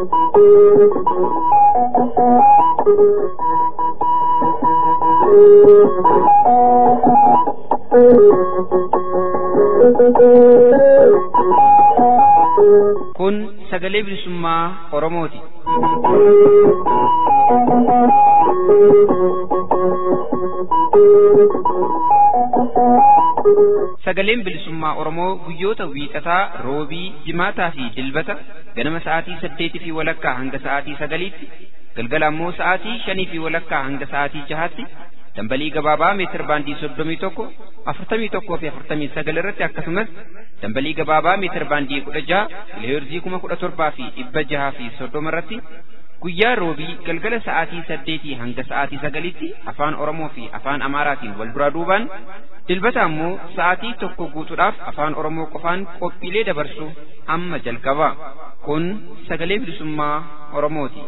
Kun sagalee bilisummaa Oromooti. Sagaleen bilisummaa Oromoo guyyoota wiixataa, roobii, jimaataa fi dilbata ganama sa'aatii saddeetii fi walakkaa hanga sa'aatii sagaliitti, galgala ammoo sa'aatii shanii fi walakkaa hanga sa'aatii jahaatti dambalii gabaabaa meetir baandii soddomii tokko afurtamii tokkoo fi afurtamii sagal irratti akkasumas dambalii gabaabaa meetir baandii kudha jaha kiloheerzii kuma kudha torbaa fi dhibba jahaa fi soddoma irratti guyyaa roobii galgala sa'aatii saddeetii hanga sa'aatii sagalitti afaan oromoo fi afaan amaaraatiin wal duraa duubaan dilbata ammoo sa'aatii tokko guutuudhaaf afaan oromoo qofaan qophiilee dabarsu amma jalqaba kun sagalee bilisummaa oromooti.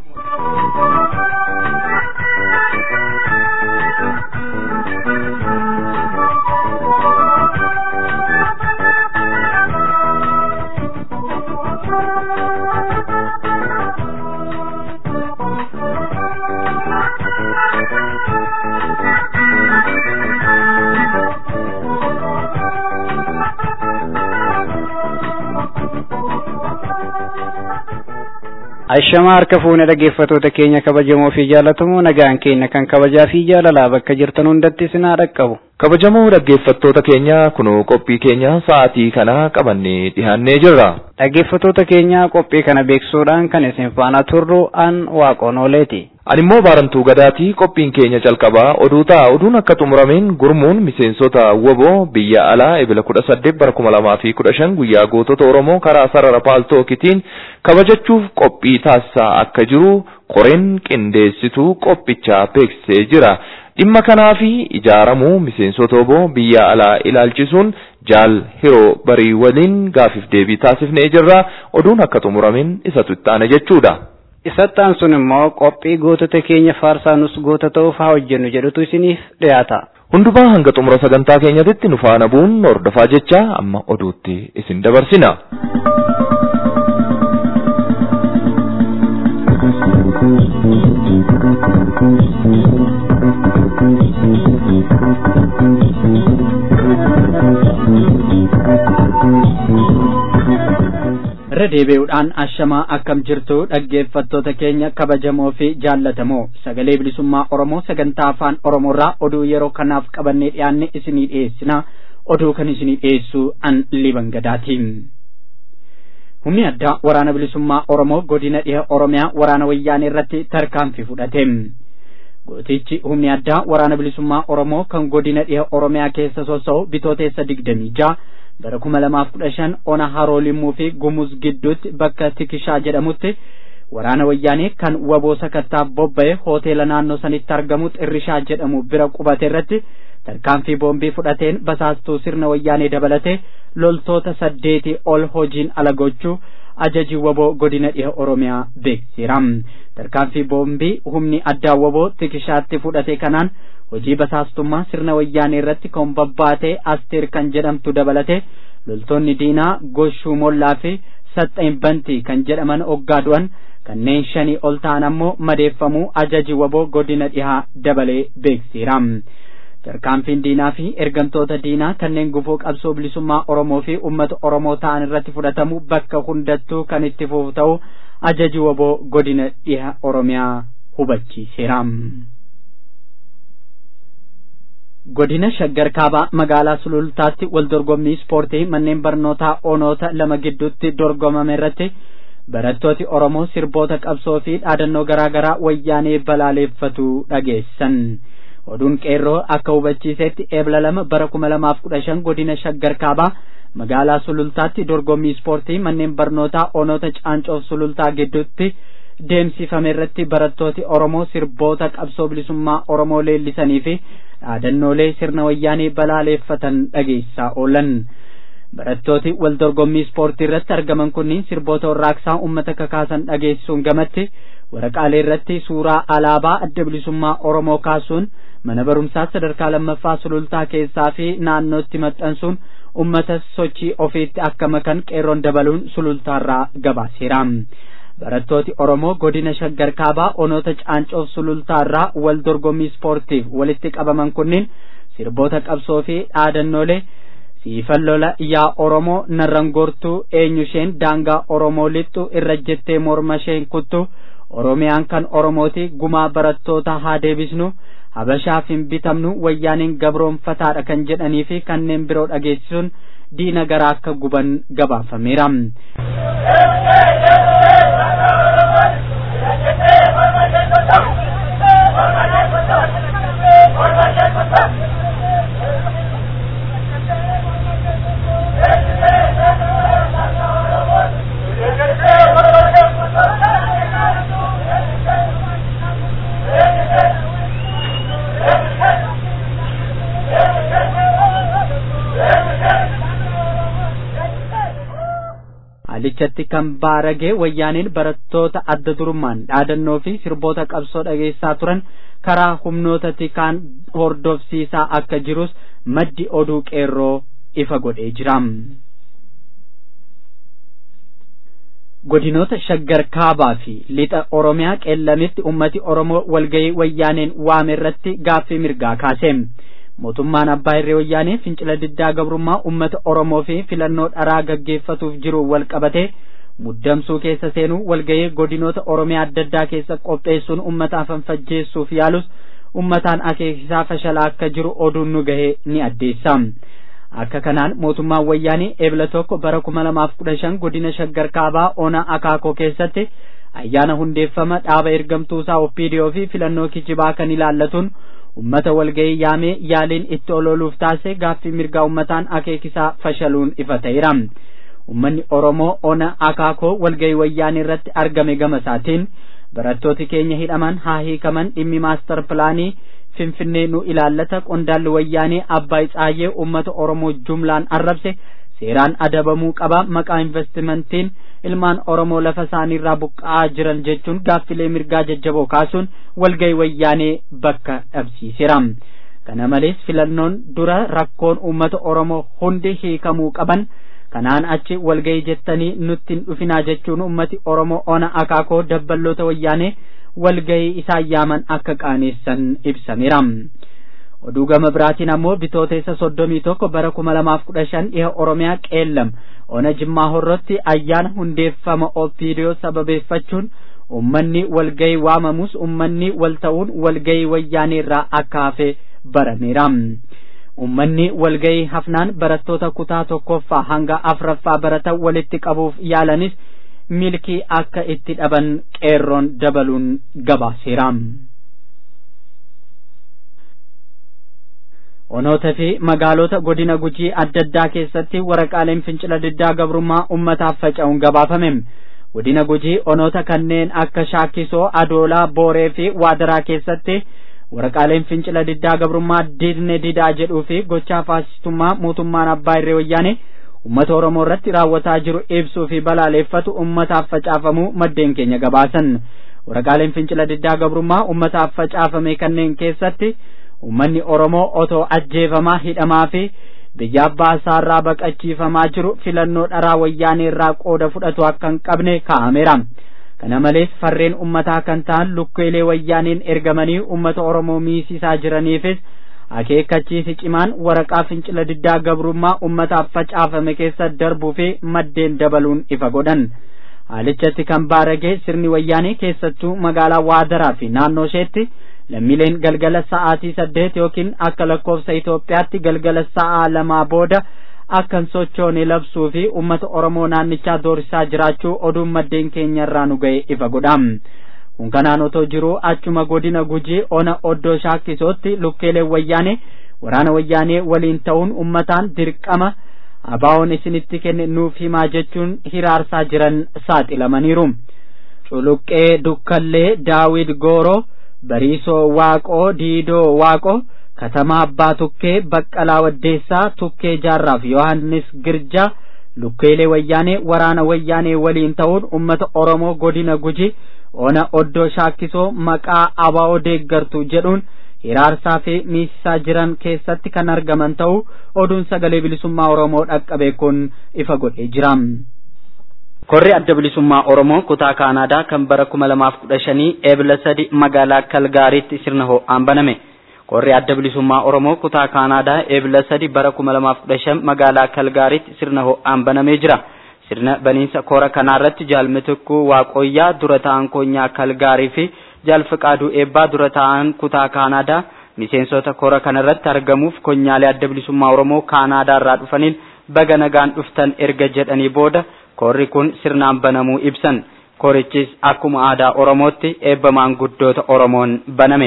Ashamaa harka fuune dhaggeeffatoota keenya kabajamoo fi jaallatamoo nagaan keenya kan kabajaa fi jaalalaa bakka jirtan hundatti sinaa dhaqqabu. Kabajamoo dhaggeeffattoota keenya kunoo qophii keenya sa'aatii kana qabannee dhiyaannee jirra. Dhaggeeffattoota keenya qophii kana beeksisuudhaan kan isin faana turru an waaqoon ooleeti. Ani immoo baarantuu gadaatii qophiin keenya calqabaa oduu ta'a. Oduun akka xumurameen gurmuun miseensota woboo biyya alaa ebila kudha saddeet bara kuma lamaa fi kudha shan guyyaa gootota Oromoo karaa sarara paaltookitiin kabajachuuf qophii taasisaa akka jiru qoreen qindeessituu qophichaa beeksisee jira. Dhimma kanaa fi ijaaramuu miseensota woboo biyya alaa ilaalchisuun jaal hiroo barii waliin gaafiif deebii taasifnee jirra. Oduun akka xumurameen isatu itti aana jechuudha. Isattaan sun immoo qophii gootota keenya faarsaa nus goota ta'uuf haa hojjennu jedhutu isiniif dhiyaata. Hundumaa hanga xumura sagantaa keenyatti nu faana bu'uun hordofaa jecha amma oduutti isin dabarsina. irra deebi'uudhaan ashamaa akkam jirtu dhaggeeffattoota keenya kabajamoo fi jaallatamoo sagalee bilisummaa oromoo sagantaa afaan oromoorraa oduu yeroo kanaaf qabannee dhiyaanne isinii dhiyeessina oduu kan isinii dhiyeessu an liban gadaatiin humni addaa waraana bilisummaa oromoo godina dhiha oromiyaa waraana wayyaanee irratti tarkaanfii fudhate gootichi humni addaa waraana bilisummaa oromoo kan godina dhiha oromiyaa keessa sosso'u bitooteessa digdamii ja'a bara kuma lamaaf kudha shan ona haroo limmuu fi gumuz gidduutti bakka tikishaa jedhamutti waraana wayyaanee kan waboo sakattaaf bobba'e hoteela naannoo sanitti argamu xirrishaa jedhamu bira qubate irratti tarkaanfii boombii fudhateen basaastuu sirna wayyaanee dabalate loltoota saddeetii ol hojiin ala gochuu ajajii waboo godina dhiha oromiyaa beeksiseera tarkaanfii boombii humni addaa waboo tikishaatti fudhate kanaan hojii basaastummaa sirna wayyaanee irratti kan babbaate asteer kan jedhamtu dabalate loltoonni diinaa goshuu mollaa fi saxxeen bantii kan jedhaman oggaa du'an kanneen shanii ol ta'an ammoo madeeffamuu ajaji waboo godina dhihaa dabalee beeksiseera. tarkaanfiin diinaa fi ergamtoota diinaa kanneen gufuu qabsoo bilisummaa oromoo fi ummata oromoo ta'an irratti fudhatamu bakka hundattuu kan itti fufu ta'u ajaji waboo godina dhiha oromiyaa hubachiiseera. godina shaggar kaabaa magaalaa sulultaatti wal dorgommii ispoortii manneen barnootaa onoota lama gidduutti dorgomame irratti barattooti oromoo sirboota qabsoo fi dhaadannoo garaa garaa wayyaanee balaaleeffatu dhageessan oduun qeerroo akka hubachiisetti eebla lama bara kuma lamaaf kudha shan godina shaggar kaabaa magaalaa sulultaatti dorgommii ispoortii manneen barnootaa onoota caancoof sulultaa gidduutti deemsifame irratti barattooti oromoo sirboota qabsoo bilisummaa oromoo leellisanii fi dhaadannoolee sirna wayyaanee balaaleeffatan dhageessaa oolan barattooti wal dorgommii ispoortii irratti argaman kunniin sirboota warraaqsaa ummata kakaasan dhageessisuun gamatti waraqaalee irratti suuraa alaabaa adda bilisummaa oromoo kaasuun mana barumsaa sadarkaa lammaffaa sulultaa keessaa fi naannootti maxxansuun ummata sochii ofiitti akka makan qeerroon dabaluun sulultaarraa gabaaseera barattooti oromoo godina shaggar kaabaa onoota caancoof sulultaarraa wal dorgommii ispoortiif walitti qabaman kunniin sirboota qabsoo fi dhaadannoolee siifan lola yaa oromoo narrangoortuu eenyusheen daangaa oromoo lixxu irra jettee morma isheen kuttu oromiyaan kan oromooti gumaa barattoota haa deebisnu habashaaf hin bitamnu wayyaaniin gabroonfataadha kan jedhanii fi kanneen biroo dhageessisuun diina garaa akka guban gabaafameera. haalichatti kan baaragee wayyaaniin barattoota adda durummaan dhaadannoo fi sirboota qabsoo dhageessaa turan karaa humnoota tikaan hordofsiisaa akka jirus maddi oduu qeerroo ifa godhee jira. godinoota shaggar kaabaa fi lixa oromiyaa qeellamitti ummati oromoo walgayii wayyaaneen waame irratti gaaffii mirgaa kaase. mootummaan abbaa irree wayyaanee fincila diddaa gabrummaa ummata oromoo fi filannoo dharaa gaggeeffatuuf jiru wal qabate muddamsuu keessa seenuu walgayii godinoota oromiyaa adda addaa keessa qopheessuun ummata fanfajjeessuuf yaalus ummataan akeekisaa fashalaa akka jiru oduun nu gahe ni addeessa. akka kanaan mootummaan wayyaanii eebla tokko bara kuma lamaaf kudha shan godina shaggar kaabaa ona akaakoo keessatti ayyaana hundeeffama dhaaba ergamtuusaa oppiidiyoo fi filannoo kijibaa kan ilaallatuun ummata walgayii yaamee yaaliin itti ololuuf taase gaaffii mirgaa ummataan akeekisaa fashaluun ifa ta'eera. Ummanni Oromoo ona akaakoo walgayii wayyaanii irratti argame gama isaatiin barattooti keenya hidhaman haa hiikaman dhimmi maastar pilaanii finfinnee nu ilaallata qondaalli wayyaanii abbaa Tsaayyee ummata Oromoo jumlaan arrabse seeraan adabamuu qaba maqaa investimentiin ilmaan Oromoo lafa isaaniirraa buqqa'aa jiran jechuun gaaffilee mirgaa jajjaboo kaasuun walgayii wayyaanee bakka dhabsiiseera. Kana malees filannoon dura rakkoon uummata Oromoo hundi hiikamuu qaban kanaan achi walgayii jettanii nutti hin dhufinaa jechuun ummati Oromoo ona akaakoo dabballoota wayyaanee walgayii isaan yaaman akka qaaneessan ibsameera. oduu gama biraatiin ammoo bitooteessa soddomii tokko bara kuma lamaaf kudha shan dhiha oromiyaa qeellam ona jimmaa horrotti ayyaana hundeeffama opiidiyoo sababeeffachuun ummanni walgayii waamamus ummanni wal ta'uun walgayii wayyaanee irraa akka hafe barameera. ummanni walgayii hafnaan barattoota kutaa tokkoffaa hanga afraffaa baratan walitti qabuuf yaalanis milkii akka itti dhaban qeerroon dabaluun gabaaseera. onoota fi magaalota godina gujii adda addaa keessatti waraqaaleen fincila diddaa gabrummaa ummataaf faca'uun gabaafame godina gujii onoota kanneen akka shaakisoo adoolaa booree fi waadaraa keessatti waraqaaleen fincila diddaa gabrummaa didne didaa jedhuu fi gochaa faasistummaa mootummaan abbaa irree wayyaane ummata oromoo irratti raawwataa jiru ibsuu fi balaaleeffatu ummataaf facaafamuu maddeen keenya gabaasan waraqaaleen fincila diddaa gabrummaa ummataaf facaafame kanneen keessatti ummanni oromoo otoo ajjeefamaa hidhamaa fi biyya abbaa isaarraa baqachiifamaa jiru filannoo dharaa wayyaanee irraa qooda fudhatu akka hin qabne kaa'ameera kana malees farreen ummataa kan ta'an lukkeelee wayyaaneen ergamanii ummata oromoo miisisaa jiraniifis akeekkachiisi cimaan waraqaa fincila diddaa gabrummaa ummataaf facaafame keessa darbuu fi maddeen dabaluun ifa godhan haalichatti kan baaragee sirni wayyaanee keessattuu magaalaa waadaraa fi naannoo isheetti lammiileen galgala sa'aatii saddeet yookiin akka lakkoofsa Itoophiyaatti galgala sa'aa lamaa booda akkan sochoone labsuu fi ummata Oromoo naannichaa doorsisaa jiraachuu oduun maddeen keenya irraa nu ga'e ifa godha. Kun kanaan otoo jiruu achuma godina gujii ona oddoo shaakkisootti lukkeeleen wayyaanee waraana wayyaanee waliin ta'uun ummataan dirqama abaawoon isinitti kenne nuuf himaa jechuun hiraarsaa jiran saaxilamaniiru. Culuqqee Dukkallee Daawid Gooroo bariisoo waaqoo diidoo waaqoo katamaa abbaa tukkee baqqalaa waddeessaa tukkee jaarraaf yohannis girjaa lukkeelee wayyaanee waraana wayyaanee waliin ta'uun ummata oromoo godina guji ona oddoo shaakkisoo maqaa abaa'oo deeggartu jedhuun hiraarsaa fi miisisaa jiran keessatti kan argaman ta'uu oduun sagalee bilisummaa oromoo dhaqqabe kun ifa godhee jira. Korri adda bilisummaa Oromoo kutaa Kaanaadaa kan bara kuma lamaaf kudha shanii eebila sadi magaalaa Kalgaariitti sirna ho'aan baname. Korri adda bilisummaa Oromoo kutaa Kaanaadaa eebila sadi bara kuma lamaaf kudha shan magaalaa Kalgaariitti sirna ho'aan banamee jira. Sirna baniinsa kora kanaarratti jaalmitikkuu Waaqoyyaa dura ta'an koonyaa Kalgaarii fi jaalfiqaaduu eebbaa dura ta'an kutaa Kaanaadaa miseensota kora kanarratti argamuuf konyaalee adda bilisummaa Oromoo Kaanaadaa irraa dhufaniin baga nagaan dhuftan erga jedhanii booda korri kun sirnaan banamuu ibsan. Korichis akkuma aadaa Oromootti eebba maanguddoota Oromoon baname.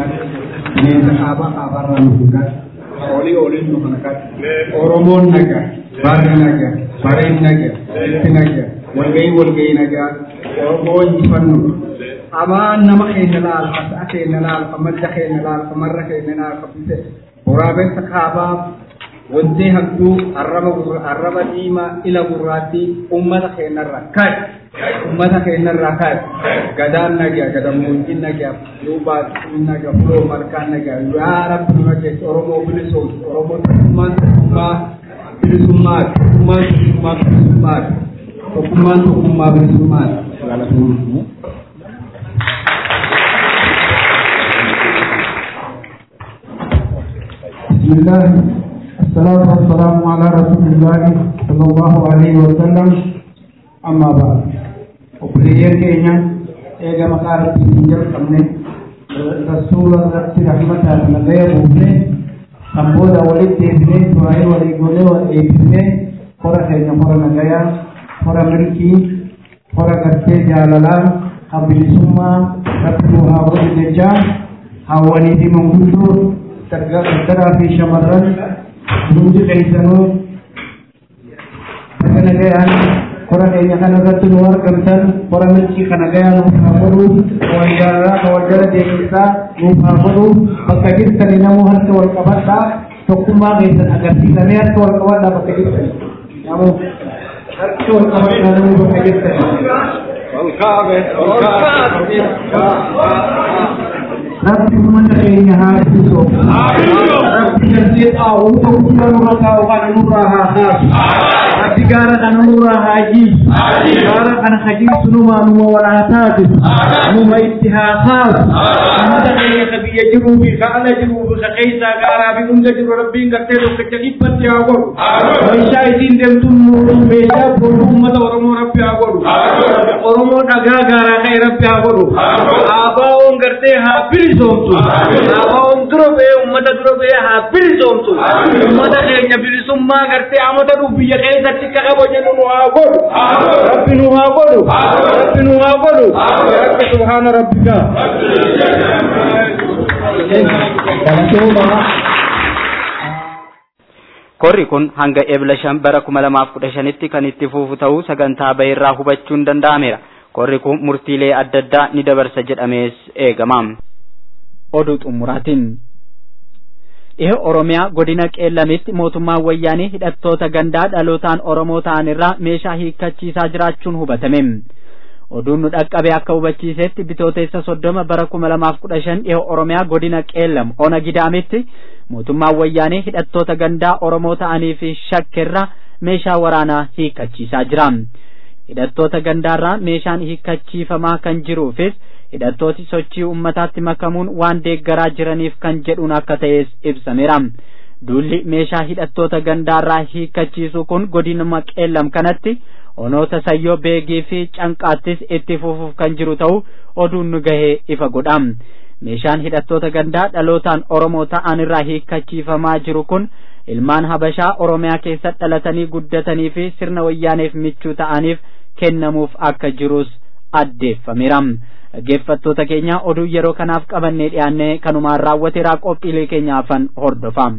olii oliin nu kana kan Oromoon nagaa, baarri nagaa, bareen nagaa, itti nagaa, walgahii walgahii nagaa, Oromoo injifannu. Amaan nama keenya laalfa, sa'a keenya laalfa, madda keenya laalfa, marra keenya laalfa bise. Waraabessa kaabaa wantee hagduu arraba arraba diimaa ila gurraattii ummata keenyarra kaa'e. Ummata keenyarraa kaa'e. Gadaan nagaa, gadammoojjiin nagaa, duubaan nagaa, fuloo malkaan nagaa, yaa rabbi nu nageessu Oromoo bilisoomsu, Oromoo tokkummaan tokkummaa bilisummaa, tokkummaan tokkummaa bilisummaa, tokkummaan tokkummaa bilisummaa. بسم الله الصلاة والسلام على رسول الله صلى الله عليه وسلم أما بعد وبليين كينيا إيجا مقارب تيجر كمني رسول الله رحمة الله بوفني سمبودا ولد تيبني سوائي ولي قولي ولي خورا خينا خورا نغايا خورا ملكي خورا قرتي جاللا قبل سمى ربنا هاولي ججا هاولي دي منغوشو ترى في شمران hundi keessanuu akka nagayaan kora keenya kana irratti nu argamtan kora milkii kana gayaa nuuf haa godhu wal jaalalaa ka wal jala deebisaa nuuf haa godhu bakka jirtani namuu harka wal qabadhaa tokkummaa keessan agarsiisamee harka wal qabadhaa bakka jirtani namuu harki wal qabadhaa namuu bakka jirtani. Rabbi ummata keenya haa eebbisu. Rabbi galtee xaa'uu tokko nurra taa'u kana nurraa haa kaasu. Rabbi gaara kana nurraa haa jiisu. Gaara kana hajiisu numa numa wal haa taasisu. Numa itti haa kaasu. Ummata keenya ka biyya jiruu fi ka ala jiruu fi ka keessaa gaaraa fi hunda jiru rabbiin gartee tokkicha dhibbatti haa godhu. Meeshaa isiin deemtuun meeshaa boonu ummata Oromoo rabbi haa godhu. Oromoo dhagaa gaaraa ka'e rabbi haa godhu. Abaawoon gartee haa bilisoomtu. Abaawoon dura ba'ee ummata dura ba'ee haa bilisoomtu. Ummata keenya bilisummaa gartee amata dhufu biyya keessatti akka qabu jennu nu haa godhu. Rabbi nu haa godhu. Rabbi nu haa godhu. Rabbi subhaana rabbika. Korri kun hanga eebila shan bara kuma lamaaf kudha shanitti kan itti fufu ta'uu sagantaa bahirraa hubachuun danda'ameera. Korri kun murtiilee adda addaa ni dabarsa jedhamees eegama. Oduu xumuraatiin. Dhiha Oromiyaa godina Qeellamitti mootummaan wayyaanii hidhattoota gandaa dhalootaan Oromoo ta'an irraa meeshaa hiikkachiisaa jiraachuun hubatame. Oduun nu dhaqqabe akka hubachiisetti bitooteessa soddoma bara kuma lamaaf kudha shan dhiha Oromiyaa godina Qeellam ona gidaamitti mootummaan wayyaanii hidhattoota gandaa Oromoo ta'anii fi shakkeerraa meeshaa waraanaa hiikkachiisaa jira. Hidhattoota gandaarraa meeshaan hiikkachiifamaa kan jiruufis hidhattooti sochii ummataatti makamuun waan deeggaraa jiraniif kan jedhuun akka ta'es ibsameera. Duulli meeshaa hidhattoota gandaarraa hiikkachiisu kun godinuma qeellam kanatti onoota sayyoo beegii fi canqaattis itti fufuuf kan jiru ta'uu oduun nu gahee ifa godha. Meeshaan hidhattoota gandaa dhalootaan Oromoo ta'an irraa hiikkachiifamaa jiru kun ilmaan Habashaa Oromiyaa keessa dhalatanii guddatanii fi sirna wayyaaneef michuu ta'aniif kennamuuf akka jirus addeeffameera. Dhaggeeffattoota keenya oduu yeroo kanaaf qabannee dhiyaannee kanumaan raawwateeraa qophiilee keenyaafan hordofa.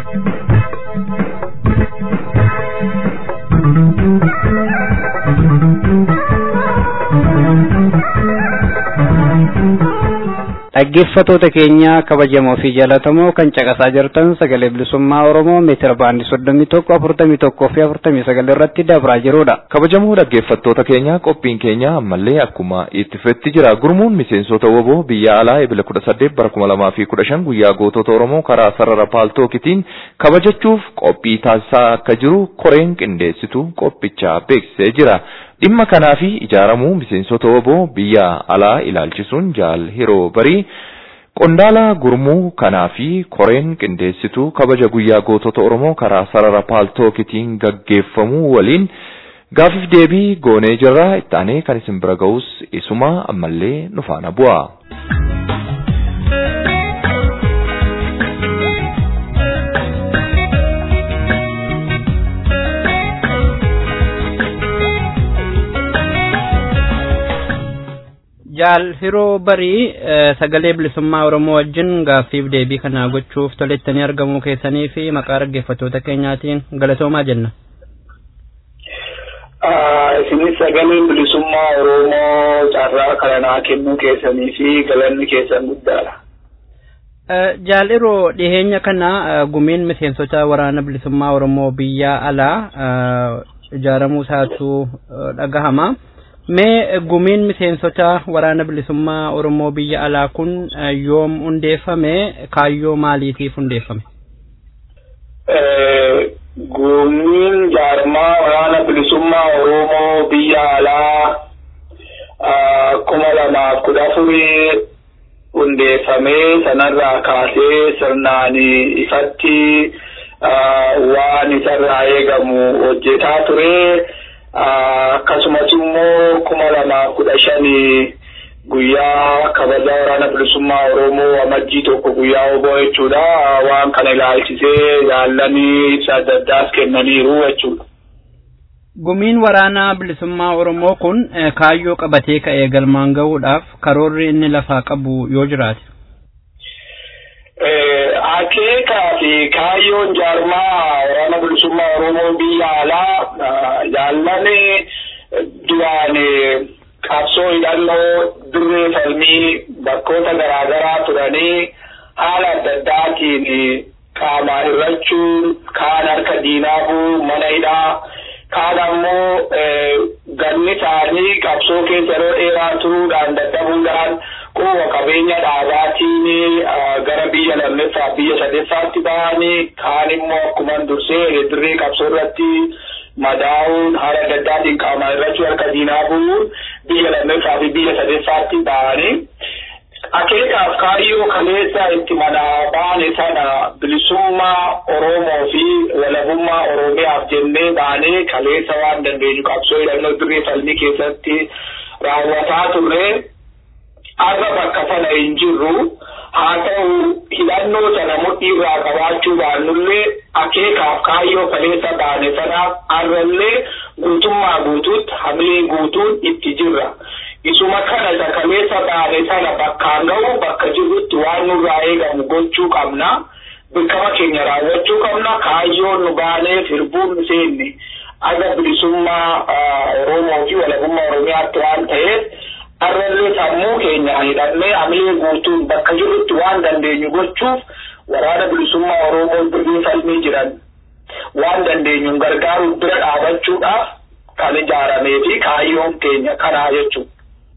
dhaggeeffatoota keenya kabajamoo fi jaalatamoo kan caqasaa jirtan sagalee bilisummaa oromoo meetira baandii soddomii tokko afurtamii tokkoo fi afurtamii sagal irratti dabraa jirudha. kabajamoo dhaggeeffattoota keenya qophiin keenya ammallee akkuma itti fufetti jira gurmuun miseensota woboo biyya alaa ebila kudha saddeet bara kuma lamaa fi kudha shan guyyaa gootota oromoo karaa sarara paaltookitiin kabajachuuf qophii taasisaa akka jiru koreen qindeessitu qophichaa beeksisee jira Dhimma kanaa fi ijaaramuu miseensota woboo biyya alaa ilaalchisuun jaal hiroo barii qondaala gurmuu kanaa fi koreen qindeessituu kabaja guyyaa gootota Oromoo karaa sarara paaltookitiin gaggeeffamuu waliin gaafiif deebii goonee jirra ittaanee kan isin bira ga'us isuma ammallee nu faana bu'a. jaal hiroo barii sagalee bilisummaa oromoo wajjin gaaffiif deebii kana gochuuf tolettanii argamuu keessanii fi maqaa dhaggeeffattoota keenyaatiin galatoomaa jenna. isinis sagaleen bilisummaa oromoo carraa kana naa kennuu keessanii fi galanni keessan guddaadha. jaal hiroo dhiheenya kana gumiin miseensota waraana bilisummaa oromoo biyya alaa ijaaramuu isaatu dhagahama. mee gumiin miseensota waraana bilisummaa oromoo biyya alaa kun yoom hundeeffame kaayyoo maaliitiif hundeeffame gumiin jaarmaa waraana bilisummaa oromoo biyya alaa kuma lamaaf kudha afurii hundeeffamee sanarraa kaasee sirnaan ifatti waan isarraa eegamu hojjetaa ture. akkasumas immoo kuma lamaaf kudha shanii guyyaa kabaja waraana bilisummaa oromoo amajjii tokko guyyaa oboo jechuudha waan kana ilaalchisee jaallanii ibsa adda addaas kennaniiru jechuudha. Gumiin waraanaa bilisummaa oromoo kun kaayyoo qabatee ka'ee galmaan gahuudhaaf karoorri inni lafaa qabu yoo jiraate. akeekaa fi kaayyoon jaarmaa waraana bilisummaa oromoo biyya alaa jaallanii duraan qabsoo hidhannoo dirree falmii bakkoota garaagaraa turanii haala adda addaatiin qaamaan hirrachuun kaan harka diinaa bu'uu mana hidhaa kaan ammoo ganni isaanii qabsoo keessa yeroo dheeraa turuudhaan dadhabuudhaan quba qabeenya dhaabaatiin gara biyya lammeeffaa biyya sadeffaatti ba'anii kaan immoo akkuma dursee dirree qabsoo irratti madaa'uun haala adda addaatiin qaamaan hirrachuu harka diinaa bu'uun biyya lammeeffaa fi biyya sadeffaatti ba'anii akeekaaf kaayyoo kaleessa itti manaa baane sana bilisummaa Oromoo fi walabummaa Oromiyaaf jennee baanee kaleessa waan dandeenyu qabsoo hidhannoo dirree falmii keessatti raawwataa turre arra bakka sana hin jirru haa ta'u hidhannoo sana mudhii irraa qabaachuu baannullee akeekaaf kaayyoo kaleessa baane sanaaf arrallee guutummaa guutuutti hamilee guutuun itti jirra. isuma kana isa kaleessa baane sana bakkaan ga'u bakka jirrutti waan nurraa eegamu gochuu qabna dirqama keenya raawwachuu qabna kaayyoon nu baaneef hirbuun nu seenne aga bilisummaa oromoo fi walabummaa oromiyaatti waan ta'eef arrallee sammuu keenya hidhannee hamilee guutuun bakka jirrutti waan dandeenyu gochuuf waraana bilisummaa oromoo dirree falmii jiran waan dandeenyuun gargaaruuf bira dhaabachuudhaaf kan ijaaramee fi kaayyoon keenya kanaa jechuudha.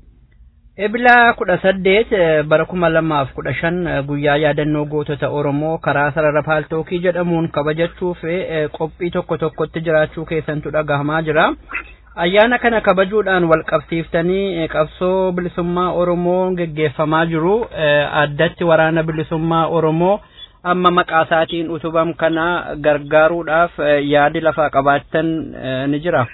Ebila kudha saddeet bara kuma lamaaf kudha shan guyyaa yaadannoo gootota Oromoo karaa sarara paaltookii jedhamuun kabajachuuf qophii tokko tokkotti jiraachuu keessantu dhagahamaa jira. Ayyaana kana kabajuudhaan wal qabsiiftanii qabsoo bilisummaa Oromoo geggeeffamaa jiru. Addatti waraana bilisummaa Oromoo amma maqaa isaatiin utubam kana gargaaruudhaaf yaadi lafaa qabaattan ni jira.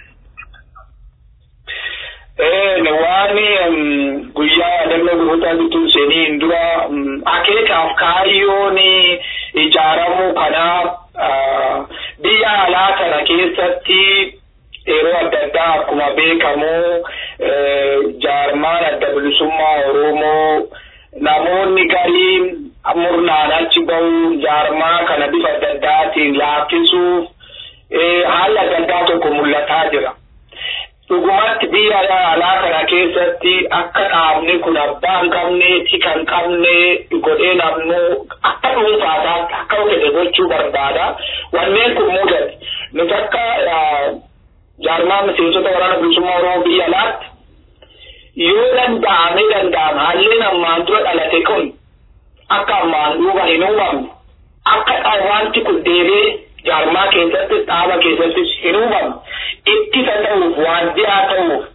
waan guyyaa yaadannoo gootota bituun seenii dura akeekaaf kaayyoon ijaaramuu kanaaf biyya alaa kana keessatti yeroo adda addaa akkuma beekamu jaarmaan adda bilisummaa oromoo namoonni gariin murnaan achi bahuun jaarmaa kana bifa adda addaatiin laaffisuuf haalli adda addaa tokko mul'ataa jira. dhugumatti biyya alaa kana keessatti akka dhaabni kun abbaa hin qabne tika hin qabne godhee namnu akka dhuunfaasaatti akka fedhe gochuu barbaada wanneen kun mudate nuti akka jaarmaa miseensota waraana bilisummaa oromoo biyya alaatti yoo danda'ame danda'ama haalleen ammaan dura dhalate kun akka ammaan duuba hin uumamne akka wanti kun deebee jaarmaa keessatti dhaaba keessattis hin uumamu ittisa ta'uuf waardiyyaa ta'uuf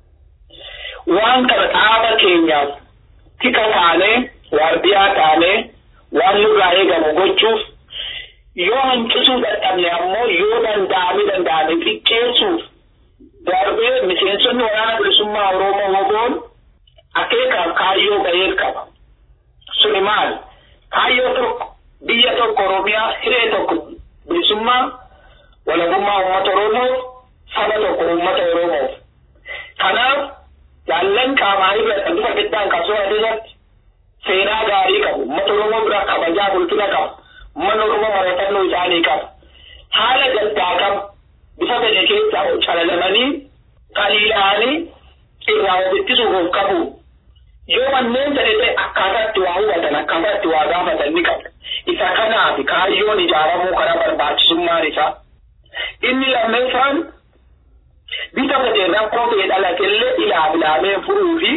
waan kana dhaaba keenyaaf tika taanee waardiyyaa taanee waan nurraa eegamu gochuuf yoo hanqisuu dadhabne ammoo yoo danda'ame danda'ame xiqqeessuuf darbee miseensonni waraana bilisummaa Oromoo woboon akeekaaf kaayyoo ga'ee qaba. Suni maal? Kaayyoo tokko biyya tokko Oromiyaa hiree tokko bilisummaa walabummaa uummata Oromoof saba tokko uummata Oromoof. Kanaaf jaallan qaamaa irratti bifa giddaan qabsoo adeematti seenaa gaarii qabu. Uummata Oromoo bira kabajaa bulchina qaba. Uummanni Oromoo mararfannoo isaanii qaba. Haala gaddaa qaba. Bifa fedhe keessaa calalamanii qaliila'anii irraa of ittisuuf of qabu. Yoo manneen ta'e akkaataatti waa hubatan akkaataatti waa gaafatan ni qabu. Isa kanaaf kaayyoon ijaaramuu kana barbaachisummaan isaa. Inni lammeessaan bifa fedheen rakkoo ta'e dhalateellee ilaaf ilaamee furuu fi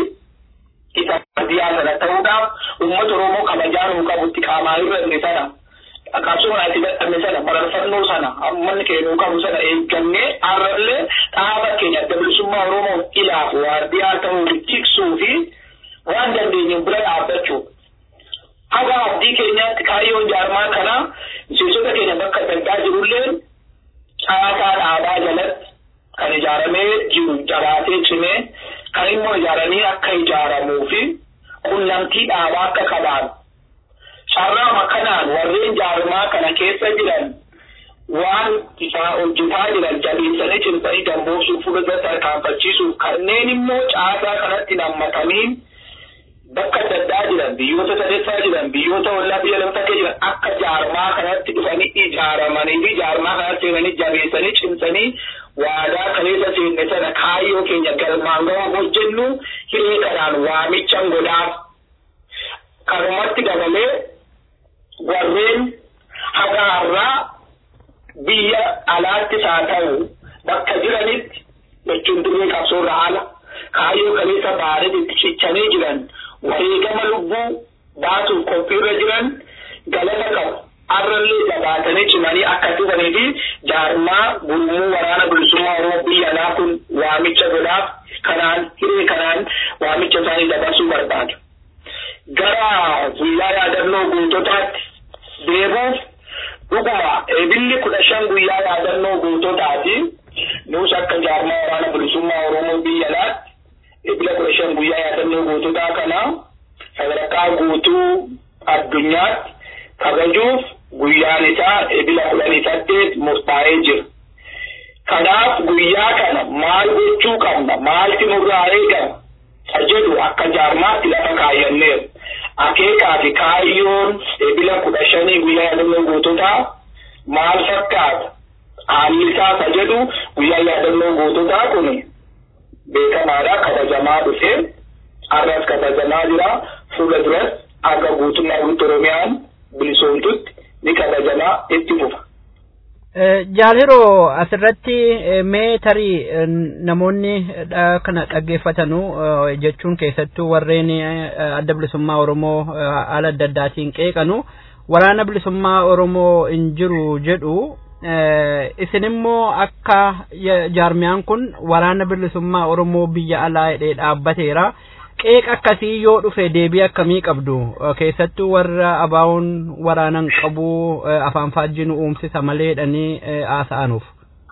isa biyyaa sana ta'uudhaaf uummata Oromoo kabajaan uu qabutti qaamaa irra sana qabsoon itti dadhabne sana bararfannoo sana uummanni keenya qabu sana eeggannee har'allee dhaaba keenya adda bilisummaa Oromoo ilaaf waardiyyaa ta'uu tiksuu fi waan dandeenyu bira dhaabbachuu. Haga abdii keenyaatti kaayyoon jaarmaa kana miseensota keenya bakka adda jirullee caasaa dhaabaa jalatti kan ijaaramee jiru jabaatee cimee kan immoo ijaaranii akka ijaaramuu fi qunnamtii dhaabaa akka qabaatu. Carraama kanaan warreen jaarmaa kana keessa jiran waan isaa hojjetaa jiran jabeessanii cimsanii damboobsuuf fuuldura tarkaanfachiisuuf kanneen immoo caasaa kanatti nammatanii bakka adda addaa jiran biyyoota sadeessaa jiran biyyoota ollaa biyya lama takka jiran akka jaarmaa kanatti dhufanii ijaaramanii fi jaarmaa kanatti seenanii jabeessanii cimsanii waadaa kaleessa seenne sana kaayyoo keenya galmaan ga'aa hojjennu hiree kanaan waamichan godhaaf kanumatti dabalee warreen haga har'aa biyya alaattis haa ta'u bakka jiranitti jechuun dirree qabsoorra haala kaayyoo kaleessa baadhatti cichanii jiran wareegama lubbuu baasuuf qophiirra jiran galata qabu. Har'allee jabaatanii cimanii akka dhufanii fi jaarmaa gurmuu waraana bilisummaa Oromoo biyya alaa kun waamicha godhaaf kanaan hiree kanaan waamicha isaanii dabarsuu barbaadu. Gara guyyaa yaadannoo goototaatti deebuuf dhuguma eebilli kudha shan guyyaa yaadannoo goototaati. Nus akka jaarmaa waraana bilisummaa Oromoo biyya alaatti eebila kudha shan guyyaa yaadannoo goototaa kana sadarkaa guutuu addunyaatti kabajuuf guyyaan isaa eebila kudhanii saddeet murtaa'ee jira. Kanaaf guyyaa kana maal gochuu qabna maalti nurraa eegama jedhu akka jaarmaatti lafa kaayyanneeru. Akeekaa fi kaayyoon eebila kudha shanii guyyaa yaadannoo goototaa maal fakkaata? Haalli isaa isa jedhu guyyaa yaadannoo goototaa kun beekamaadha kabajamaa dhufee har'as kabajamaa jira fuula duras akka guutummaa guutuu Oromiyaan bilisoomtutti ni kabajamaa itti fufa. Jaaliroo asirratti mee tarii namoonni kana dhaggeeffatanu jechuun keessattuu warreen adda bilisummaa Oromoo haala adda addaatiin qeeqanu waraana bilisummaa Oromoo hin jiru jedhu isin immoo akka jaarmiyaan kun waraana bilisummaa Oromoo biyya alaa hidhee dhaabbateera. Qeeqa akkasii yoo dhufe deebii akkamii qabdu keessattuu warra abaawoon waraanan qabu afaan faajjii uumsisa malee jedhanii haasa'anuuf.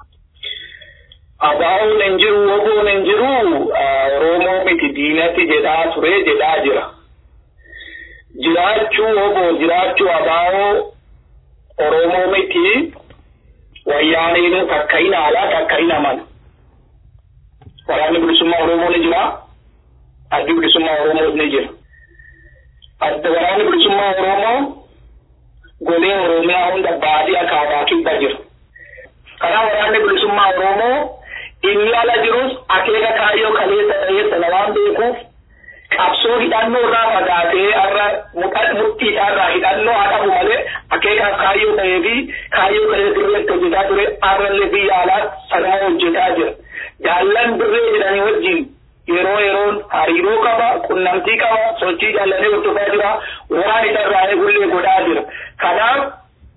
Abaawoon hin jiru woboon hin jiru Oromoo miti diinatti jedhaa ture jedhaa jira. Jiraachuu woboo jiraachuu abaawoo Oromoo miti wayyaaneen takka hin alaa takka hin amana. Waraanni bilisummaa Oromoo ni jira. Addi bilisummaa Oromoo ni jira. Adda waraanni bilisummaa Oromoo golee Oromiyaa hunda baadiyyaa kaabaa kibba jira. Kanaaf waraanni bilisummaa Oromoo inni ala jirus akeeka kaayyoo kaleessa ta'ee sana waan beekuuf qabsoo hidhannoo irraa fagaatee har'a murtiidhaa irraa hidhannoo haa qabu malee akeekaaf kaayyoo ta'ee fi kaayyoo kaleessa dirreetti hojjetaa ture har'allee biyya alaa sanuma hojjetaa jira. Jaallan dirree jedhanii wajjin yeroo yeroon hariiroo qaba qunnamtii qaba sochii jaallanee hordofaa jira waan isa irraa eegullee godhaa jira. Kanaaf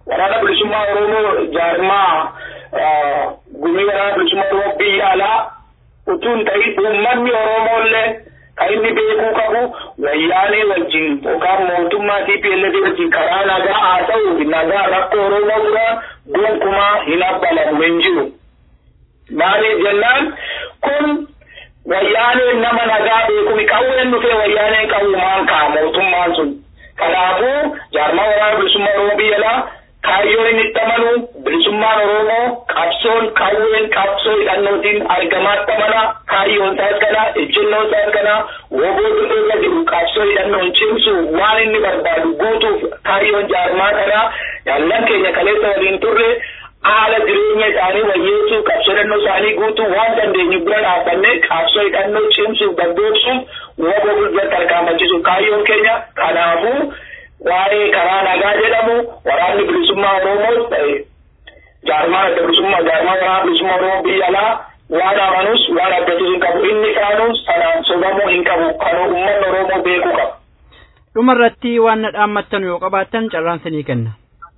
waraana bilisummaa Oromoo jaarmaa gumii waraana bilisummaa Oromoo biyya alaa utuu hin ta'in uummanni Oromoollee kan inni beekuu qabu wayyaanee wajjin yookaan mootummaa TPLF wajjin karaa nagaa haa ta'u nagaa rakkoo Oromoo dura gonkumaa hin abbalamu hin jiru. Maaliif jennaan kun wayyaaneen nama nagaa beekumi qawween dhufee wayyaaneen qawwumaan ka'a mootummaan sun. Kanaafuu jaarmaa waraana bilisummaa Oromoo biyya alaa kaayyoo inni itti amanu bilisummaan Oromoo qabsoon qawween qabsoo hidhannootiin argamaatti amana kaayyoon isaas kana ejjennoon isaas kana woboo irra jiru qabsoo hidhannoon cimsu waan inni barbaadu guutuuf kaayyoon jaarmaa kana jaallan keenya kaleessa waliin turre haala jireenya isaanii wayyeessuu qabsoo hidhannoo isaanii guutuu waan dandeenyu bira dhaabbanne qabsoo hidhannoo cimsuuf gaggeessuuf woboo guddaatti argaamachiisuuf kaayyoon keenya kanaafuu waa'ee karaa nagaa jedhamu waraanni bilisummaa Oromoos ta'e jaarmaan adda bilisummaa jaarmaa waraana bilisummaa Oromoo biyya alaa waan amanus waan abdatus hin qabu inni kaanus sanaan sobamuu hin qabu kan uummanni Oromoo beekuu qaba. Dhumarratti waan na dhaammattan yoo qabaattan carraan sinii kenna.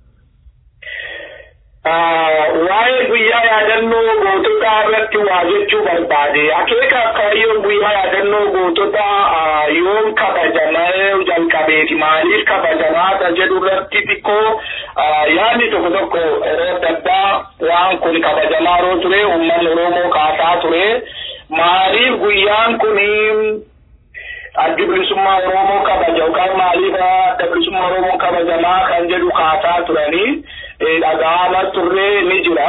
waa'ee guyyaa yaadannoo goototaa irratti waa jechuu barbaade akeeka kaayyoon guyyaa yaadannoo goototaa yoom kabajamee jalqabeeti maaliif kabajamaata jedhu irratti xiqqoo yaadni tokko tokko yeroo adda addaa waan kun kabajamaa yeroo ture uummanni oromoo kaasaa ture maaliif guyyaan kun addi bilisummaa oromoo kabaja yookaan maaliif adda bilisummaa oromoo kabajamaa kan jedhu kaasaa turanii dhaga'ama turree ni jira.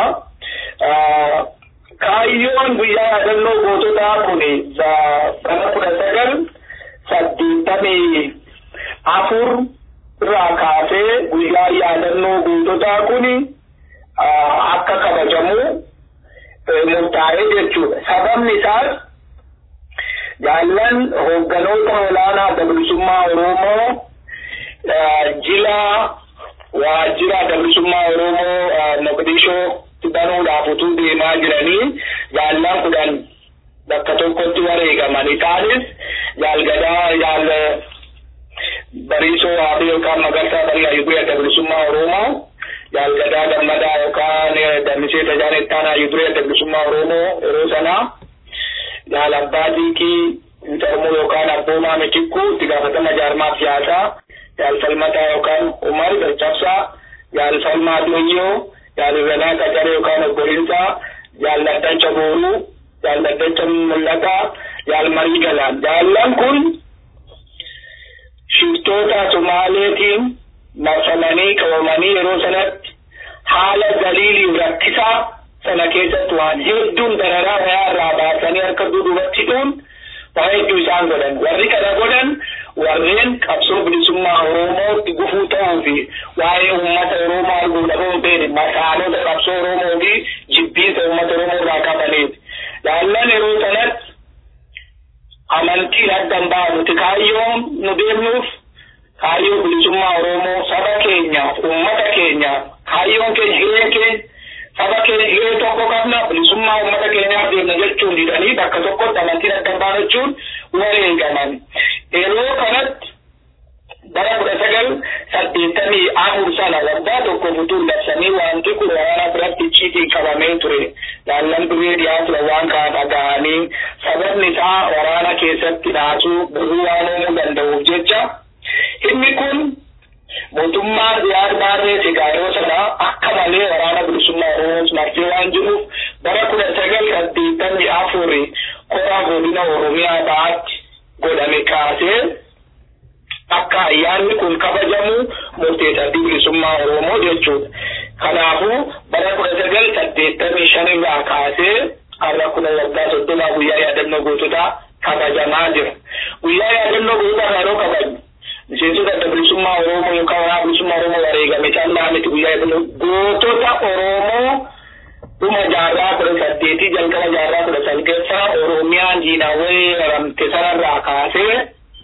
Kaayyoon guyyaa yaadannoo goototaa kun bara kudha sagal saddeettamii afur irraa kaasee guyyaa yaadannoo goototaa kun akka kabajamu murtaa'ee jechuudha. Sababni isaas jaallan hoogganoota olaanaa adda bilisummaa Oromoo jila waajjira adda bilisummaa Oromoo Moqdishoo banuudhaaf utuu deemaa jiranii jaallan kudhan bakka tokkotti wareegaman isaanis jaalgadaa jaal bariisoo waabee yookaan magarsaa bal'aa yugurii adda bilisummaa Oromoo jaalgadaa gammadaa yookaan dammisee tajaanettaanaa yugurii adda bilisummaa Oromoo yeroo sanaa jaal abbaa diikii intarmoo yookaan abboomaa michikkuu itti gaafatama jaarmaa siyaasaa jaal falmataa yookaan umar galchabsaa jaal falmaa doyyoo jaal irranaa qacaree yookaan obbolinsaa jaal daddacha booruu jaal daddacha mul'ataa jaal marii galaan jaallan kun shiftoota somaaleetiin marfamanii qabamanii yeroo sanatti haala daliiliin rakkisaa sana keessatti waan hedduun dararaa wayaa irraa baasanii harka duubatti hidhuun waa hedduu isaan godhan warri kana godhan warreen qabsoo bilisummaa oromootti gufuu ta'uu fi waa'ee uummata oromoo arguu dhabuun beene masaanota qabsoo oromoo fi jibbiinsa uummata oromoo irraa qabaniiti jaallan yeroo sanatti amantiin addan baasuti kaayyoon nu deemnuuf kaayyoo bilisummaa oromoo saba keenyaaf uummata keenyaaf kaayyoon keenya hiree keenya saba keenya hiree tokko qabna bilisummaa uummata keenyaaf deemna jechuun didanii bakka tokkotti amantiin addan baafachuun wareegaman yeroo kanatti bara kudha sagal saddeettamii afur sana waggaa tokko futuun labsanii wanti kun waraana biratti icciitiin qabamee ture jaallan duree dhiyaa ture waan kana dhaga'anii sababni isaa waraana keessatti dhaasuu birruu waan uumuu danda'uuf jecha inni kun mootummaan diyaar baarree egaa yeroo sana akka malee waraana bilisummaa oromoos martee waan jiruuf bara kudha sagal saddeettamii afuri koraa godina oromiyaa ba'aatti godhame kaasee akka ayyaanni kun kabajamu murteessa bilisummaa oromoo jechuudha. Kanaafuu bara kudha sagal saddeettamii shan irraa kaasee har'a kuna waggaa soddomaa guyyaa yaadannoo goototaa kabajamaa jira. Guyyaa yaadannoo goototaa yeroo kabajnu miseensota adda bilisummaa oromoo yookaan waraana bilisummaa oromoo wareegame callaa miti guyyaa yaadannoo gootota oromoo dhuma jaarraa kudha saddeetii jalqaba jaarraa kudha salgaffaa oromiyaan diinawwee haramte sanarraa kaasee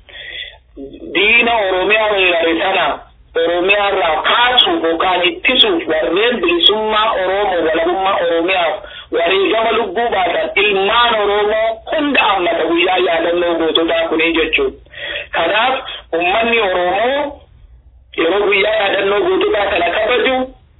diina oromiyaa weerare sana oromiyaa irraa kaasuuf yookaan ittisuuf warreen bilisummaa oromoo walabummaa oromiyaaf wareegama lubbuu baasan ilmaan oromoo hunda hammata guyyaa yaadannoo goototaa kunii jechuudha. Kanaaf uummanni oromoo yeroo guyyaa yaadannoo goototaa kana kabaju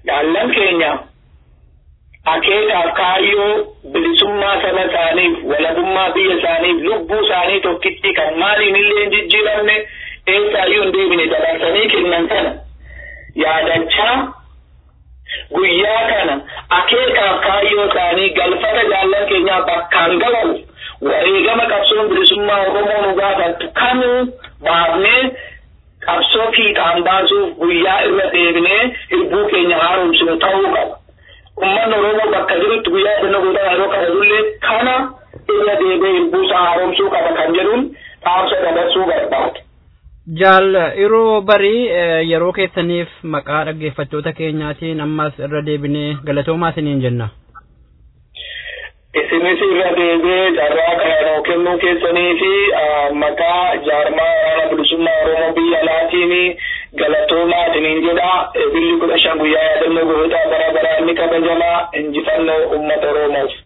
jaallan keenya akeekaaf kaayyoo bilisummaa saba isaaniif walabummaa biyya isaaniif lubbuu isaanii tokkitti kan maaliin illee hin jijjiiramne eessaayyuu hin deebine dabarsanii kennan sana yaadachaa guyyaa kana akeekaaf kaayyoo isaanii galfata jaallan keenyaa bakkaan gahuuf wareegama qabsoon bilisummaa Oromoo nu gaafattu kamuu baafnee qabsoo fiixaan baasuuf guyyaa irra deebinee hirbuu keenya haaromsinu ta'uu qaba. Uummanni Oromoo bakka jirutti guyyaa yaadannoo goota yeroo kabajullee kana irra deebee hirbuu isaa haaromsuu qaba kan jedhuun dhaamsa dabarsuu barbaada. Jaal yeroo barii yeroo keessaniif maqaa dhaggeeffattoota keenyaatiin ammas irra deebinee galatoomaa isiniin jenna. isinis irra deebee carraa kana nuu kennuu keessanii fi maqaa jaarmaa waraana bilisummaa Oromoo biyya alaatiin galatoomaa isiniin jedha. Billi kudha shan guyyaa yaadannoo goota bara baraa inni kabajamaa injifannoo uummata Oromoof.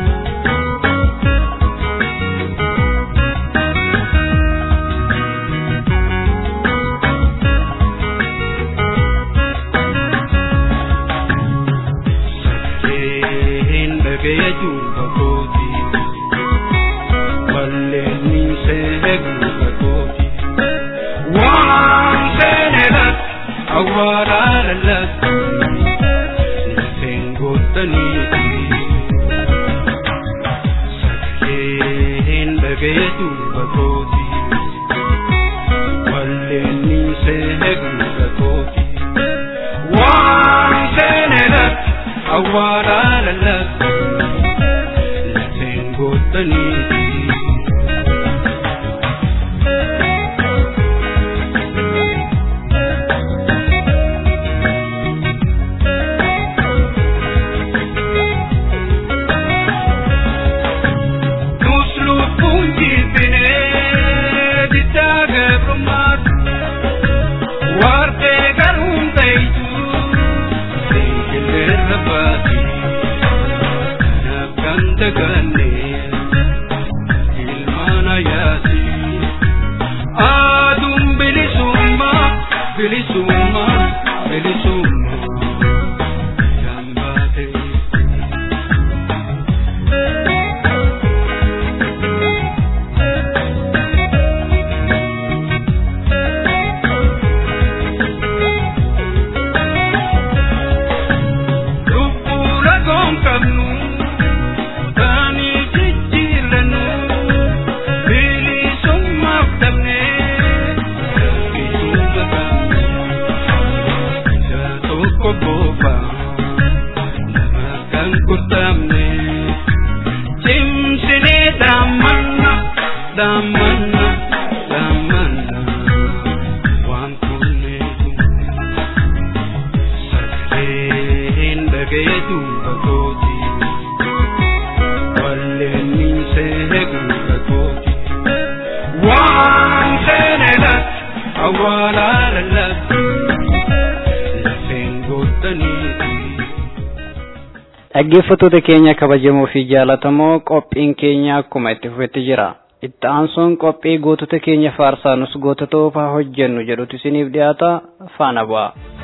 dhaggeeffattoota keenya kabajamoo fi jaalatamoo qophiin keenya akkuma itti fufetti jira itti aansuun qophii gootota keenya faarsaa nus gootota ofaa hojjennu jedhutu isiniif dhiyaata faana bu'a.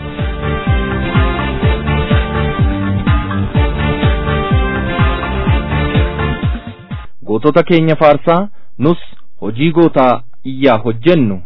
gootota keenya faarsaa nus hojii gootaa iyyaa hojjennu.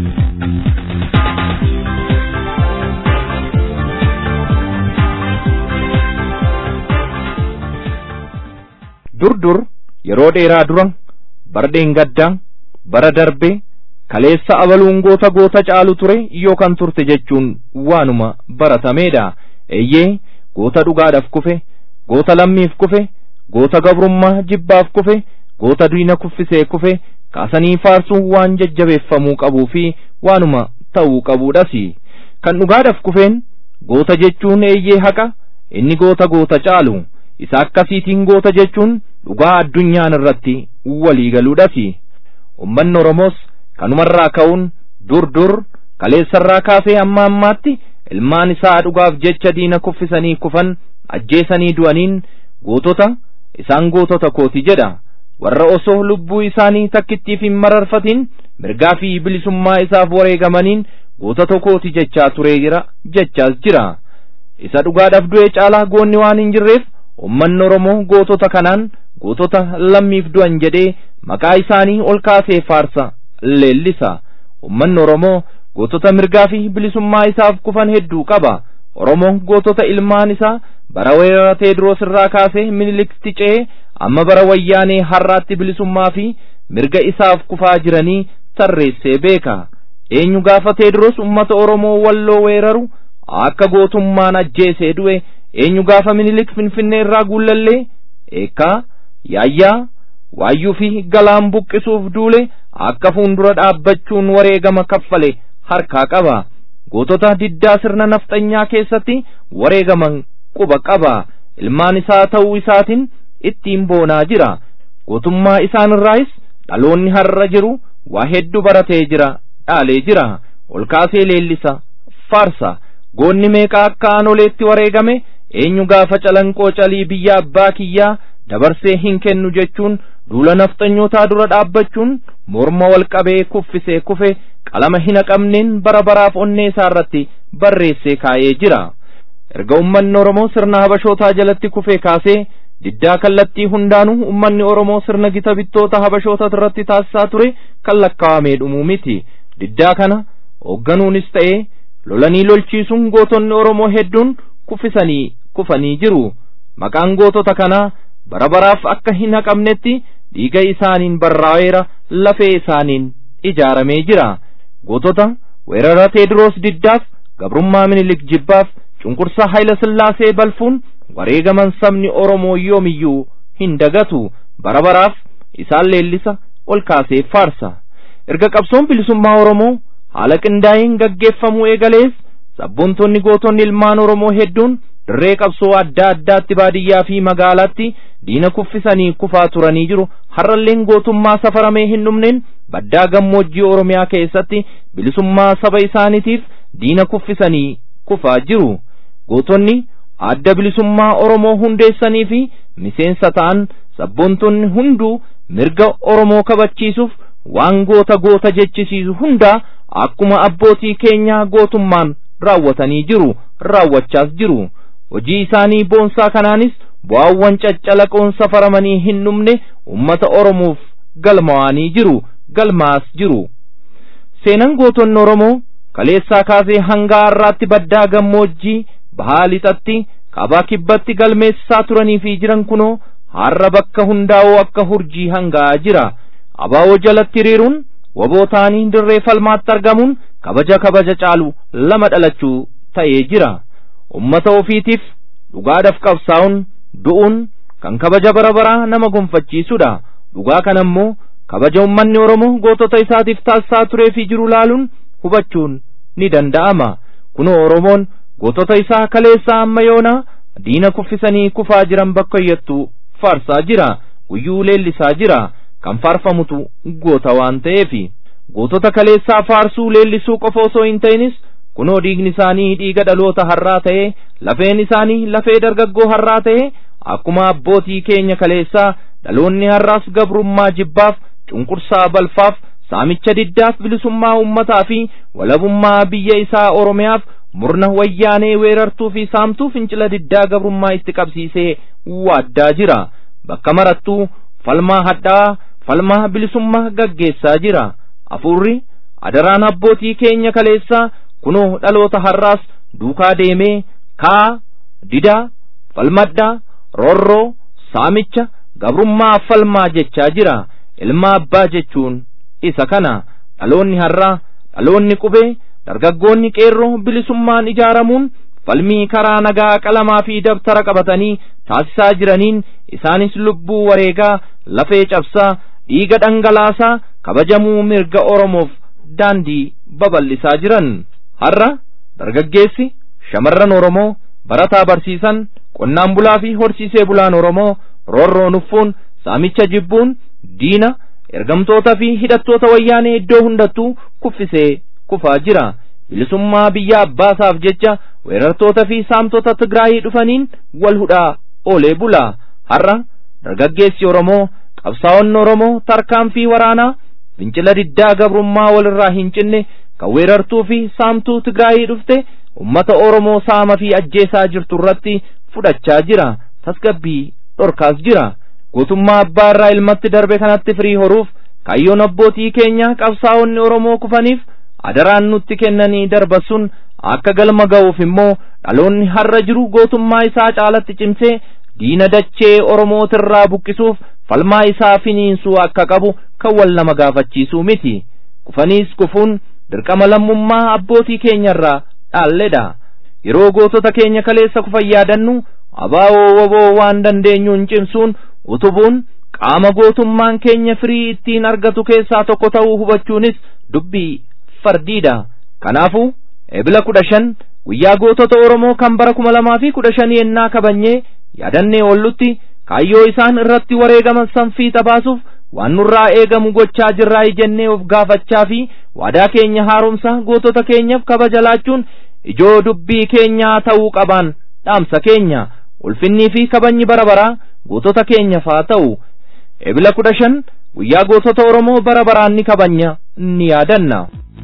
dur dur yeroo dheeraa dura bara dheengaddaa bara darbee kaleessa abaluun goota goota caalu ture yookaan turte jechuun waanuma baratameedha eeyyee goota dhugaadhaaf kufe goota lammiif kufe goota gabrummaa jibbaaf kufe goota diina kuffisee kufe kaasanii faarsuun waan jajjabeeffamuu qabuu fi waanuma ta'uu qabuudhas kan dhugaadhaaf kufeen goota jechuun eeyyee haqa inni goota goota caalu isa akkasiitiin goota jechuun dhugaa addunyaan irratti walii galuudhaaf ummanni oromoos kanumarraa ka'uun dur dur kaleessarraa kaasee hamma ammaatti ilmaan isaa dhugaaf jecha diina kuffisanii kufan ajjeesanii du'aniin gootota isaan gootota kooti jedha warra osoo lubbuu isaanii takkittiif hin mararfatin mirgaa fi bilisummaa isaaf wareegamaniin gootota kooti jechaa turee jira jechaas jira isa dhugaadhaaf du'e caalaa goonni waan hin jirreef ummanni oromoo gootota kanaan gootota lammiif du'an jedhee maqaa isaanii ol kaasee faarsa leellisa ummanni oromoo gootota mirgaa fi bilisummaa isaaf kufan hedduu qaba oromoon gootota ilmaan isaa bara weerara teediroos irraa kaasee minilikti ce'ee amma bara wayyaanee har'aatti bilisummaa fi mirga isaaf kufaa jiranii tarreessee beeka eenyu gaafa teediroos ummata oromoo walloo weeraru akka gootummaan ajjeesee du'e eenyu gaafa minilik finfinnee irraa guullallee eekkaa yaayyaa waayyuu fi galaan buqqisuuf duule akka fuundura dhaabbachuun wareegama kaffale harkaa qaba gootota diddaa sirna nafxanyaa keessatti wareegaman quba qaba ilmaan isaa ta'uu isaatiin ittiin boonaa jira gootummaa isaanirraayis dhaloonni har'a jiru waa hedduu baratee jira dhaalee jira ol kaasee leellisa faarsa goonni meeqa akka aanoleetti wareegame eenyu gaafa calanqoo calii biyya abbaa kiyyaa dabarsee hin kennu jechuun duula nafxanyootaa dura dhaabbachuun morma wal qabee kuffisee kufe qalama hin haqamneen bara baraaf onnee isaa irratti barreessee kaa'ee jira erga ummanni oromoo sirna habashootaa jalatti kufee kaasee diddaa kallattii hundaanuu ummanni oromoo sirna gita bittoota habashoota irratti taasisaa ture kan lakkaawamee dhumuu miti diddaa kana hoogganuunis ta'ee lolanii lolchiisuun gootonni oromoo hedduun kuffisanii kufanii jiru maqaan gootota kanaa bara baraaf akka hin haqamnetti dhiiga isaaniin barraa'eera lafee isaaniin ijaaramee jira gootota weerara teediroos diddaaf gabrummaa minilik jibbaaf cunqursaa hayla sillaasee balfuun wareegaman sabni oromoo yoomiyyuu hin dagatu bara baraaf isaan leellisa ol kaasee faarsa erga qabsoon bilisummaa oromoo haala qindaa'een gaggeeffamuu eegalees sabboontonni gootonni ilmaan oromoo hedduun dirree qabsoo adda addaatti baadiyyaa fi magaalaatti diina kuffisanii kufaa turanii jiru har'alleen gootummaa safaramee hin dhumneen baddaa gammoojjii oromiyaa keessatti bilisummaa saba isaaniitiif diina kuffisanii kufaa jiru gootonni adda bilisummaa oromoo hundeessanii fi miseensa ta'an sabboontonni hunduu mirga oromoo kabachiisuuf waan goota goota jechisiisu hundaa akkuma abbootii keenyaa gootummaan raawwatanii jiru raawwachaas jiru hojii isaanii boonsaa kanaanis bu'aawwan caccalaqoon safaramanii hin dhumne ummata oromoof galmaa'anii jiru galmaas jiru seenan gootonni oromoo kaleessaa kaasee hanga har'aatti baddaa gammoojjii bahaa lixatti kaabaa kibbatti galmeessisaa turanii fi jiran kunoo har'a bakka hundaa'oo akka hurjii hanga'aa jira abaa'oo jalatti hiriiruun waboo ta'anii dirree falmaatti argamuun kabaja kabaja caalu lama dhalachuu ta'ee jira ummata ofiitiif dhugaadhaaf qabsaa'uun du'uun kan kabaja bara baraa nama gonfachiisudha dhugaa kana immoo kabaja ummanni oromoo gootota isaatiif taasisaa turee fi jiru laaluun hubachuun ni danda'ama kunoo oromoon gootota isaa kaleessaa amma yoonaa diina kuffisanii kufaa jiran bakka iyyattu faarsaa jira guyyuu leellisaa jira kan faarfamutu goota waan ta'eefi gootota kaleessaa faarsuu leellisuu qofa osoo hin ta'inis kunoo dhiigni isaanii dhiiga dhaloota har'aa ta'ee lafeen isaanii lafee dargaggoo har'aa ta'ee akkuma abbootii keenya kaleessaa dhaloonni har'aas gabrummaa jibbaaf cunqursaa balfaaf saamicha diddaaf bilisummaa ummataa fi walabummaa biyya isaa oromiyaaf murna wayyaanee weerartuu fi saamtuu fincila diddaa gabrummaa itti qabsiisee waaddaa jira bakka marattuu falmaa hadhaa falmaa bilisummaa gaggeessaa jira afurri adaraan abbootii keenya kaleessaa kunoo dhaloota har'aas duukaa deemee kaa didaa falmadhaa roorroo saamicha gabrummaa falmaa jechaa jira ilma abbaa jechuun isa kana dhaloonni har'aa dhaloonni qubee dargaggoonni qeerroo bilisummaan ijaaramuun falmii karaa nagaa qalamaa fi dabtara qabatanii taasisaa jiraniin isaanis lubbuu wareegaa lafee cabsaa dhiiga dhangalaasaa kabajamuu mirga oromoof daandii babal'isaa jiran har'a dargaggeessi shamarran oromoo barataa barsiisan qonnaan bulaa fi horsiisee bulaan oromoo roorroo nuffuun saamicha jibbuun diina ergamtoota fi hidhattoota wayyaanee iddoo hundattuu kuffisee kufaa jira bilisummaa biyya abbaasaaf jecha weerartoota fi saamtota tigraayii dhufaniin wal hudhaa oolee bula har'a dargaggeessi oromoo qabsaa'onni oromoo tarkaanfii waraanaa fincila diddaa gabrummaa walirraa hin cinne kan weerartuu fi saamtuu tigraayii dhufte ummata Oromoo saama fi ajjeesaa jirtu irratti fudhachaa jira tasgabbii dhorkaas jira gootummaa abbaa irraa ilmatti darbe kanatti firii horuuf kaayyoon abbootii keenya qabsaa'onni Oromoo kufaniif adaraan nutti kennanii darbasun akka galma ga'uuf immoo dhaloonni har'a jiru gootummaa isaa caalatti cimsee diina dachee Oromootirraa buqqisuuf falmaa isaa finiinsuu akka qabu kan wal nama gaafachiisuu miti kufaniis kufuun dirqama lammummaa abbootii keenyarraa dhaalledha yeroo gootota keenya kaleessa kufan yaadannu abaa'oo woboo waan dandeenyuun cimsuun utubuun qaama gootummaan keenya firii ittiin argatu keessaa tokko ta'uu hubachuunis dubbii fardiidha kanaafuu ebila kudha shan guyyaa gootota oromoo kan bara kuma lamaa fi kudha shanii ennaa kabanyee yaadannee oollutti kaayyoo isaan irratti wareegaman sanfiixa baasuuf waan nurraa eegamu gochaa jirraa jennee of gaafachaa fi waadaa keenya haaromsa gootota keenyaaf kabaja laachuun ijoo dubbii keenyaa ta'uu qabaan dhaamsa keenya ulfinnii fi kabajni bara baraa gootota keenyaaf haa ta'u ebila kudha shan guyyaa gootota oromoo bara baraan ni kabanya ni yaadanna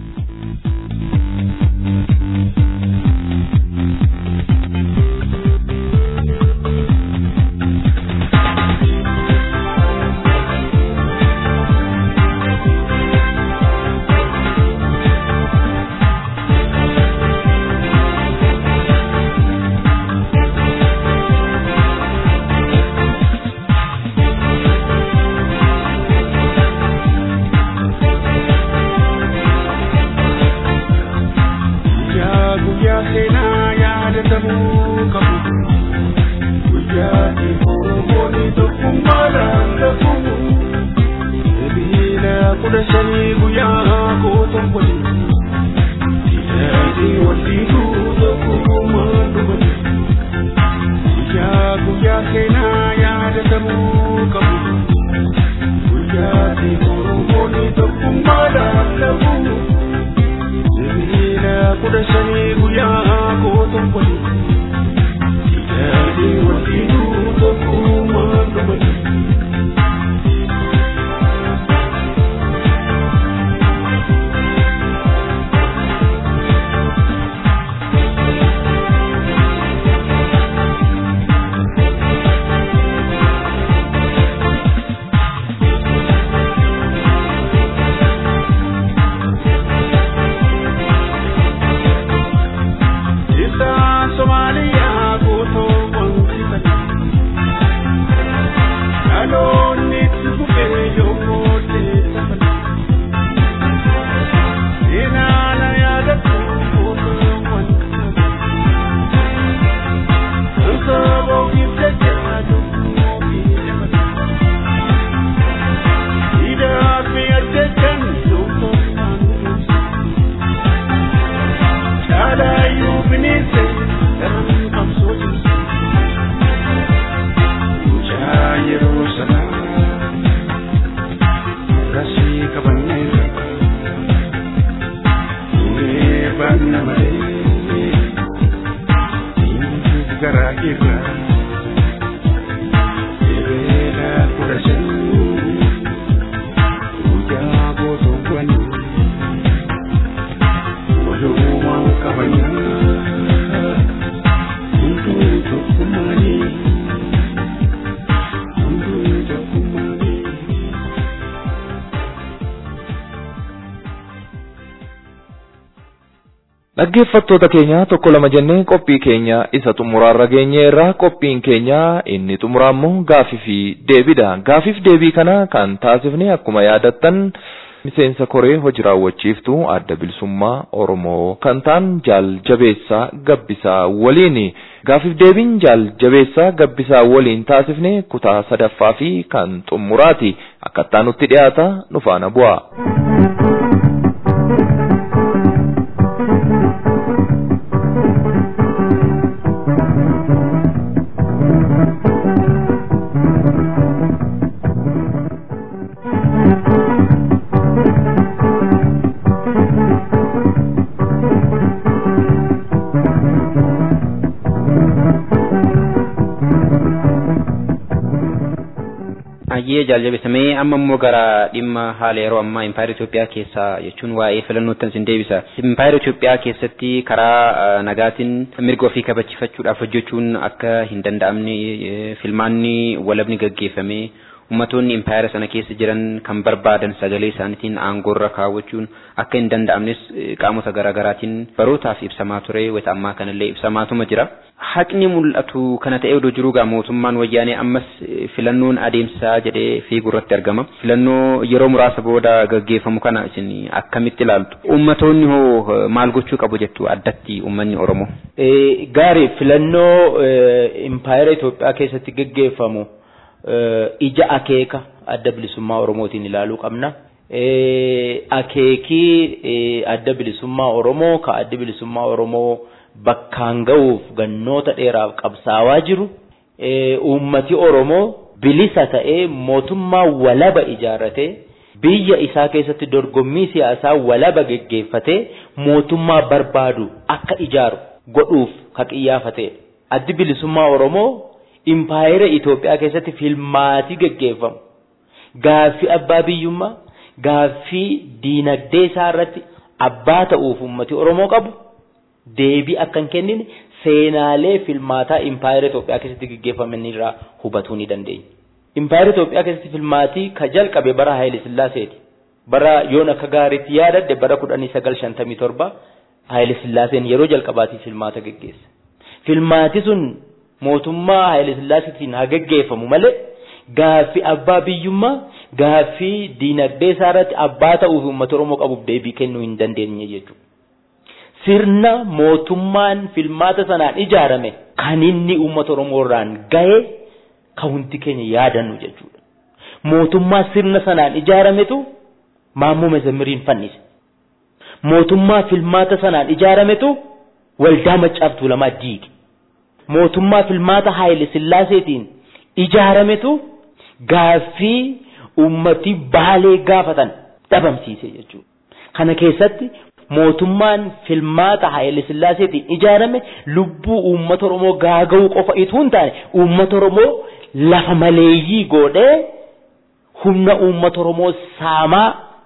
dhaggeeffattoota keenya tokko lama jennee qophii keenya isa xumuraarra geenye irraa qophiin keenya inni xumuraa immoo gaafii fi deebiidha gaafiif deebii kana kan taasifne akkuma yaadattan miseensa koree hojii raawwachiiftuu adda bilisummaa oromoo kan ta'an jaal jabeessaa gabbisaa waliin gaafiif deebiin jaal jabeessaa gabbisaa waliin taasifne kutaa sadaffaa fi kan xumuraati akkattaa nutti dhiyaata nu faana bu'a. Hayyee jaaljabeessamee amma immoo gara dhimma haala yeroo ammaa impaayera Itoophiyaa keessaa jechuun waa'ee filannootti isin deebisa. Impaayera Itoophiyaa keessatti karaa nagaatiin mirga ofii kabachiifachuudhaaf hojjechuun akka hin danda'amne filmaanni walabni gaggeeffamee ummatoonni impaayera sana keessa jiran kan barbaadan sagalee isaaniitiin aangoorra kaawwachuun akka hin danda'amnes qaamota garaagaraatiin barootaaf ibsamaa ture wata ammaa kanallee ibsamaatuma jira. Haqni mul'atu kana ta'ee odoo jiruu gaa mootummaan wayyaanee ammas filannoon adeemsaa jedhee fiigurratti argama. Filannoo yeroo muraasa booda gaggeeffamu kana isin akkamitti ilaaltu? Ummatoonni hoo maal gochuu qabu jettu addatti ummanni Oromoo? Gaarii filannoo impaayera Itoophiyaa keessatti gaggeeffamu ija akeeka adda bilisummaa Oromootiin ilaaluu qabna. Akeekii adda bilisummaa Oromoo ka adda bilisummaa Oromoo bakkaan ga'uuf gannoota dheeraaf qabsaawaa jiru uummati Oromoo bilisa ta'ee mootummaa walaba ijaarratee biyya isaa keessatti dorgommii siyaasaa walaba geggeeffatee mootummaa barbaadu akka ijaaru godhuuf ka qiyyaafatedha. Addi bilisummaa Oromoo impaayera Itoophiyaa keessatti filmaatii geggeeffamu. Gaaffii abbaa biyyummaa, gaaffii diinagdee isaa irratti abbaa ta'uuf uummati Oromoo qabu deebii akka hin kennine seenaalee filmaataa impaayera Itoophiyaa keessatti geggeeffaman irraa hubachuu ni dandeenya. Impaayera Itoophiyaa keessatti filmaatii ka jalqabe bara Haayile Sillaaseeti. Bara yoon akka gaariitti yaadadde bara kudhanii sagal shantamii torba Haayile Sillaaseen yeroo jalqabaatiif filmaata geggeesse. Filmaati sun mootummaa Haayile Sillaaseetiin haa geggeeffamu malee gaaffii abbaa biyyummaa gaaffii diinagdee isaa irratti abbaa ta'uuf uummata Oromoo qabuuf deebii kennuu hin dandeenye jechuudha. Sirna mootummaan filmaata sanaan ijaarame kan inni uummata Oromoo irraan gahe kan hundi keenya yaadannu jechuudha. Mootummaa sirna sanaan ijaarametu Maammoo Mezammiriin fannise. Mootummaa filmaata sanaan ijaarametu waldaa Maccaaf Tuulamaa diige. Mootummaa filmaata Haayile Sillaaseetiin ijaarametu gaaffii ummati baalee gaafatan dhabamsiise jechuudha. Kana keessatti mootummaan filmaata Haayile Sillaaseetiin ijaarame lubbuu uummata Oromoo gaaga'uu qofa itoo hin taane uummata Oromoo lafa maleeyyii godhee humna uummata Oromoo saamaa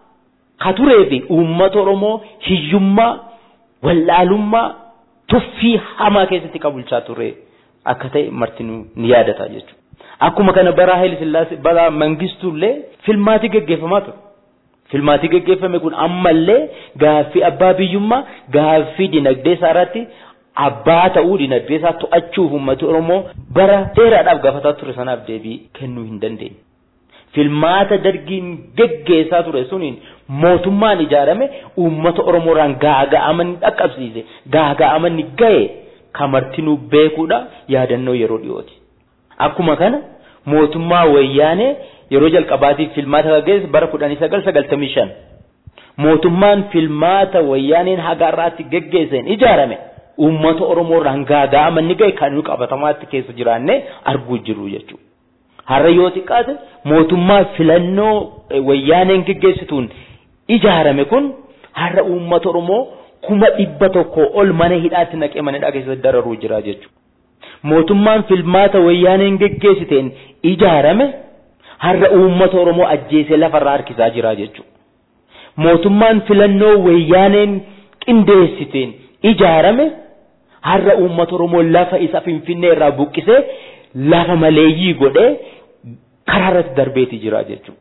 ka turee fi uummata Oromoo hiyyummaa wallaalummaa tuffii hamaa keessatti qabulchaa ture akka ta'e martinuu ni yaadata jechuudha. Akkuma kana bara Haayile Sillaasee bara Mangistuullee filmaatii gaggeeffamaa ture. Filmaatii gaggeeffame kun ammallee gaaffii abbaa biyyummaa gaaffii dinagdee isaa irratti abbaa ta'uu dinagdee isaa to'achuuf uummati Oromoo bara dheeraadhaaf gaafataa ture sanaaf deebii kennuu hin dandeenye. Filmaata dargiin gaggeessaa ture suniin mootummaan ijaarame uummata Oromoorraan gaaga'aman dhaqqabsiise gaaga'aman gahe kamartinuu beekuudha yaadannoo yeroo dhiyooti. Akkuma kana mootummaa wayyaanee yeroo jalqabaatiif filmaata gaggeesse bara kudhanii sagal sagaltamii shan mootummaan filmaata wayyaaneen haga irraatti gaggeesseen ijaarame uummata Oromoorraan gaaga'aman ni gahe kan qabatamaatti keessa jiraanne arguu jiru jechuudha. Har'a yoo xiqqaate mootummaa filannoo wayyaaneen gaggeessituun ijaarame kun har'a uummata Oromoo kuma dhibba tokko ol mana hidhaatti naqee mana hidhaa keessatti dararuu jira jechuudha. Mootummaan filmaata wayyaaneen gaggeessiteen ijaarame har'a uummata Oromoo ajjeesee lafarraa harkisaa jira jechuudha. Mootummaan filannoo wayyaaneen qindeessiteen ijaarame har'a uummata Oromoo lafa isa Finfinnee irraa buqqisee lafa maleeyyii godhee karaa irratti darbeeti jira jechuudha.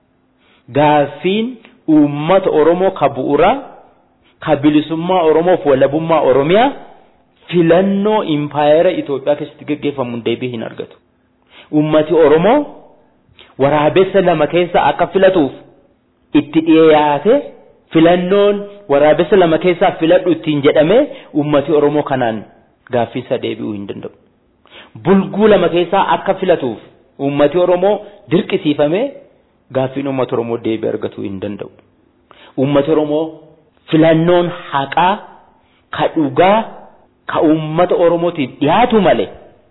Gaaffiin uummata Oromoo ka bu'uuraa ka bilisummaa Oromoof walabummaa Oromiyaa filannoo impaayera Itoophiyaa keessatti gaggeeffamuun deebii hin argatu. Uummati Oromoo waraabessa lama keessa akka filatuuf itti dhiyaate filannoon waraabessa lama keessaa filadhu ittiin jedhame uummati Oromoo kanaan gaaffiisa deebi'uu hin danda'u. Bulguu lama keessaa akka filatuuf uummati Oromoo dirqisiifamee gaaffiin uummata Oromoo deebii argatuu hin danda'u. Uummati Oromoo filannoon haqaa ka dhugaa ka uummata Oromootiif dhiyaatu malee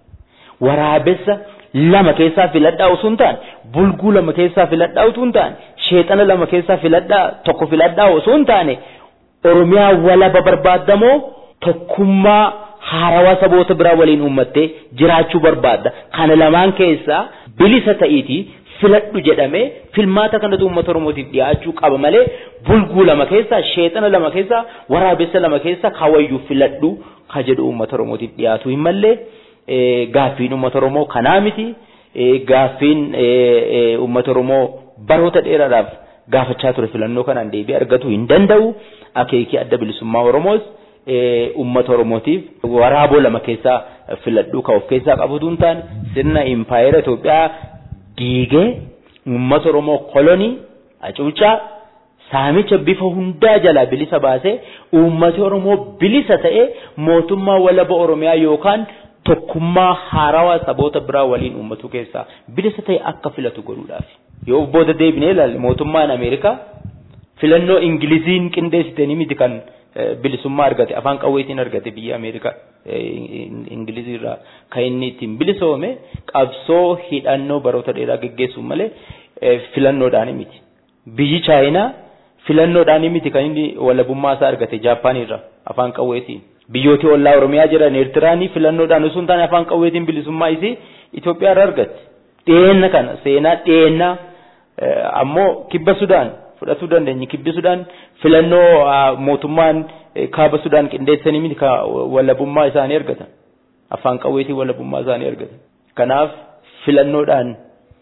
waraabessa lama keessaa filadhaa osoo hin taane bulguu lama keessaa filadhaa osoo hin taane sheexana lama keessaa filadhaa tokko filadhaa osoo hin taane Oromiyaa walaba barbaadamoo tokkummaa haarawaa saboota biraa waliin uummattee jiraachuu barbaadda. Kana lamaan keessaa bilisa ta'iitii filadhu jedhamee filmaata kanatu uummata Oromootiif dhiyaachuu qaba malee bulguu lama keessaa sheexana lama keessaa waraabessa lama keessaa kawayyuu filadhu ka jedhu uummata Oromootiif dhiyaatu hin mallee gaaffiin uummata Oromoo kanaa miti gaaffiin uummata Oromoo baroota dheeraadhaaf gaafachaa ture filannoo kanaan deebii argatu hin danda'u akeekii adda bilisummaa Oromoos uummata Oromootiif waraaboo lama keessaa filadhuu ka of keessaa qabutu hin taane sirna impaayera Itoophiyaa diigee uummata Oromoo kolonii hacuucaa saamicha bifa hundaa jalaa bilisa baasee uummati Oromoo bilisa ta'ee mootummaa walaba Oromiyaa yookaan tokkummaa haarawaa saboota biraa waliin uummatu keessaa bilisa ta'e akka filatu godhuudhaaf. Yoo booda deebinee ilaalle mootummaan Ameerikaa filannoo Ingiliziin qindeessitanii miti kan bilisummaa argate afaan qawweetiin argate biyya Ameerikaa Ingilizirraa kan inni ittiin bilisoome qabsoo hidhannoo baroota dheeraa geggeessuun malee filannoodhaan miti. Biyyi Chaayinaa filannoodhaan miti kan inni walabummaa isaa argate Jaappaanirraa afaan qawweetiin. Biyyooti ollaa Oromiyaa jiran Eertiraanii filannoodhaan osoo hin taane afaan qawweetiin bilisummaa isii Itoophiyaarraa argatte. Dhiyeenna kana seenaa dhiyeennaa ammoo kibba Sudaan fudhatuu dandeenya. Kibbi Sudaan filannoo mootummaan kaaba Sudaan qindeessanii miti ka walabummaa isaanii argatan. Afaan qawweetiin walabummaa isaanii argatan. Kanaaf filannoodhaan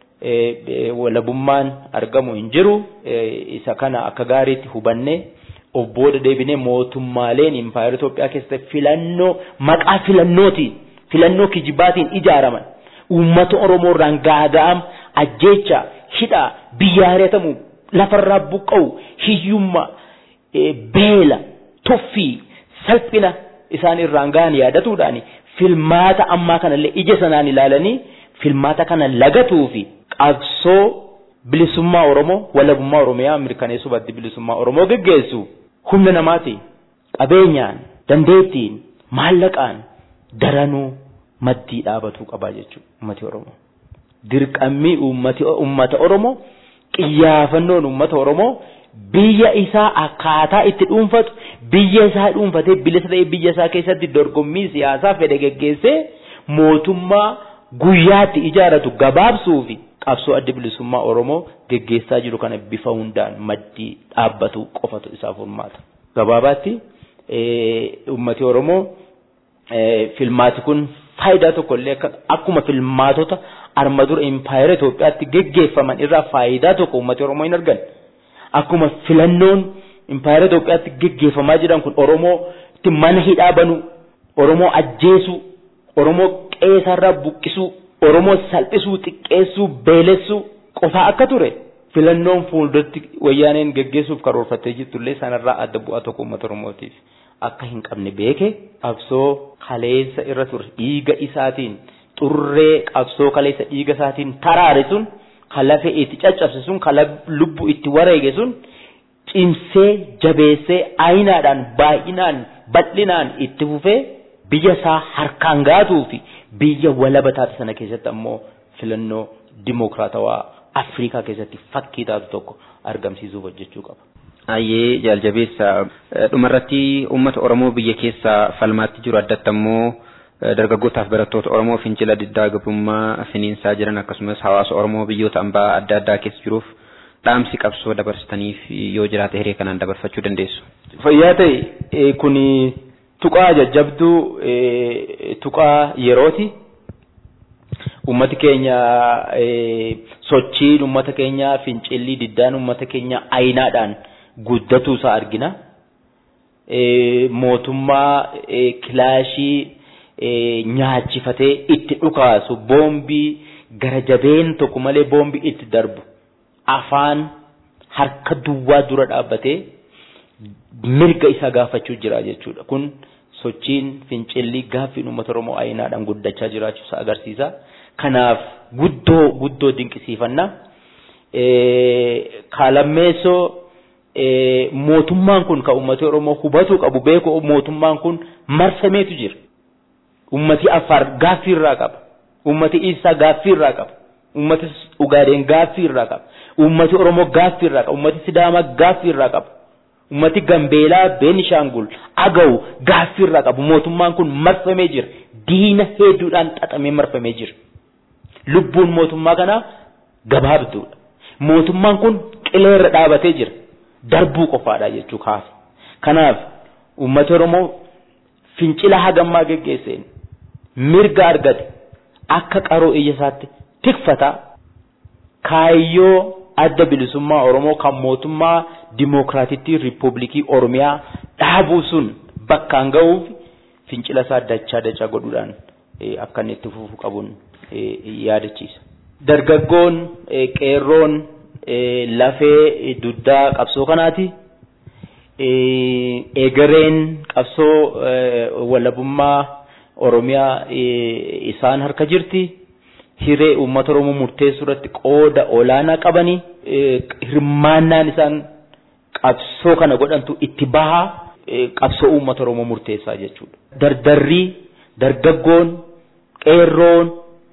walabummaan argamu hin jiru. Isa kana akka gaariitti hubannee of booda deebinee mootummaaleen impaayera Itoophiyaa keessatti filannoo maqaa filannootiin filannoo kijibaatiin ijaaraman uummata Oromoo irraan gaaga'am ajjeecha hidhaa biyya hari'atamu lafarraa buqqa'u hiyyummaa beela tuffii salphina isaan irraan ga'an yaadatuudhaan filmaata ammaa kanallee ija sanaan ilaalanii filmaata kana lagatuu fi qabsoo bilisummaa Oromoo walabummaa Oromiyaa mirkaneessuu baddi bilisummaa Oromoo geggeessu humna namaatiin qabeenyaan dandeettiin maallaqaan daranuu maddii dhaabatuu qabaa jechuudha uummati Oromoo. Dirqammii uummata Oromoo qiyyaafannoon uummata Oromoo biyya isaa akkaataa itti dhuunfatu biyya isaa dhuunfatee bilisa ta'ee biyya isaa keessatti dorgommii siyaasaa fedhe geggeessee mootummaa guyyaatti ijaaratu gabaabsuu fi qabsoo adda bilisummaa Oromoo geggeessaa jiru kana bifa hundaan maddii dhaabbatu qofatu isaaf furmaata. Gabaabaatti uummati Oromoo filmaati kun faayidaa tokko illee akkuma filmaatota arma dura impaayera Itoophiyaatti geggeeffaman irraa faayidaa tokko uummati Oromoo hin argan. Akkuma filannoon impaayera Itoophiyaatti geggeeffamaa jiran kun Oromoo itti mana hidhaa banuu, Oromoo ajjeesuu, Oromoo qeesarraa buqqisuu, Oromoo salphisuu, xiqqeessuu, beelessuu qofaa akka ture. Filannoon fuulduratti wayyaaneen geggeessuuf karoorfattee jirtullee sanarraa adda bu'aa tokko uummata Oromootiif akka hin qabne beeke qabsoo kaleessa irra ture dhiiga isaatiin xurree qabsoo kaleessa dhiiga isaatiin taraare sun kan lafee itti caccabse sun kan lubbu itti wareege sun cimsee jabeessee ayinaadhaan baay'inaan bal'inaan itti fufee biyya isaa harkaan gaatuu fi biyya walaba taate sana keessatti ammoo filannoo dimookiraatawaa Afrikaa keessatti fakkii taatu tokko argamsiisuuf hojjechuu qaba. Ayyee jaaljabeessa dhumarratti uummata Oromoo biyya keessa falmaatti jiru addatti ammoo dargaggootaaf barattoota Oromoo fincila diddaa gabrummaa finiinsaa jiran akkasumas hawaasa Oromoo biyyoota ambaa adda addaa keessa jiruuf dhaamsi qabsoo dabarsitaniif yoo jiraate hiree kanaan dabarfachuu dandeessu. Fayyaa ta'e kun tuqaa jajjabduu tuqaa yerooti. Uummati keenya sochiin uummata keenyaa fincilli diddaan uummata keenya ayinaadhaan guddatuu isaa argina. Mootummaa kilaashii nyaachifatee itti dhukaasu boombii gara jabeen tokko malee boombii itti darbu afaan harka duwwaa dura dhaabbatee mirga isaa gaafachuu jira jechuudha. Kun sochiin fincilli gaaffiin uummata Oromoo ayinaadhaan guddachaa jiraachuu isaa agarsiisa. Kanaaf guddoo guddoo dinqisiifannaa. Kaalammeessoo mootummaan kun kan uummata Oromoo hubatuu qabu beeku mootummaan kun marfameetu jira. Uummati Affaar gaaffii irraa qaba. Uummati Isaa gaaffii irraa qaba. Uummati Ugaadeen gaaffii irraa qaba. Uummati Oromoo gaaffii irraa qaba. Uummati Sidaamaa gaaffii irraa qaba. Uummati Gambeelaa, Beenishaangul, Agaw gaaffii irraa qabu. Mootummaan kun marfamee jira. Diina hedduudhaan xaxamee marfamee jira. Lubbuun mootummaa kanaa gabaabduudha. Mootummaan kun qilee irra dhaabatee jira. Darbuu qofaadha jechuu kaasa. Kanaaf uummata Oromoo fincila hagammaa geggeesseen mirga argate akka qaroo ija isaatti tikfataa kaayyoo adda bilisummaa Oromoo kan mootummaa Dimookiraatittii Riippubilikii Oromiyaa dhaabuu sun bakkaan ga'uuf fincila isaa dachaa dachaa godhuudhaan akka inni itti fufuu qabuun yaadachiisa. Dargaggoon qeerroon lafee duddaa qabsoo kanaati. Egereen qabsoo walabummaa Oromiyaa isaan harka jirti. Hiree uummata Oromoo murteessuu irratti qooda olaanaa qabanii hirmaannaan isaan qabsoo kana godhantu itti bahaa qabsoo uummata Oromoo murteessaa jechuudha. Dardarrii, dargaggoon, qeerroon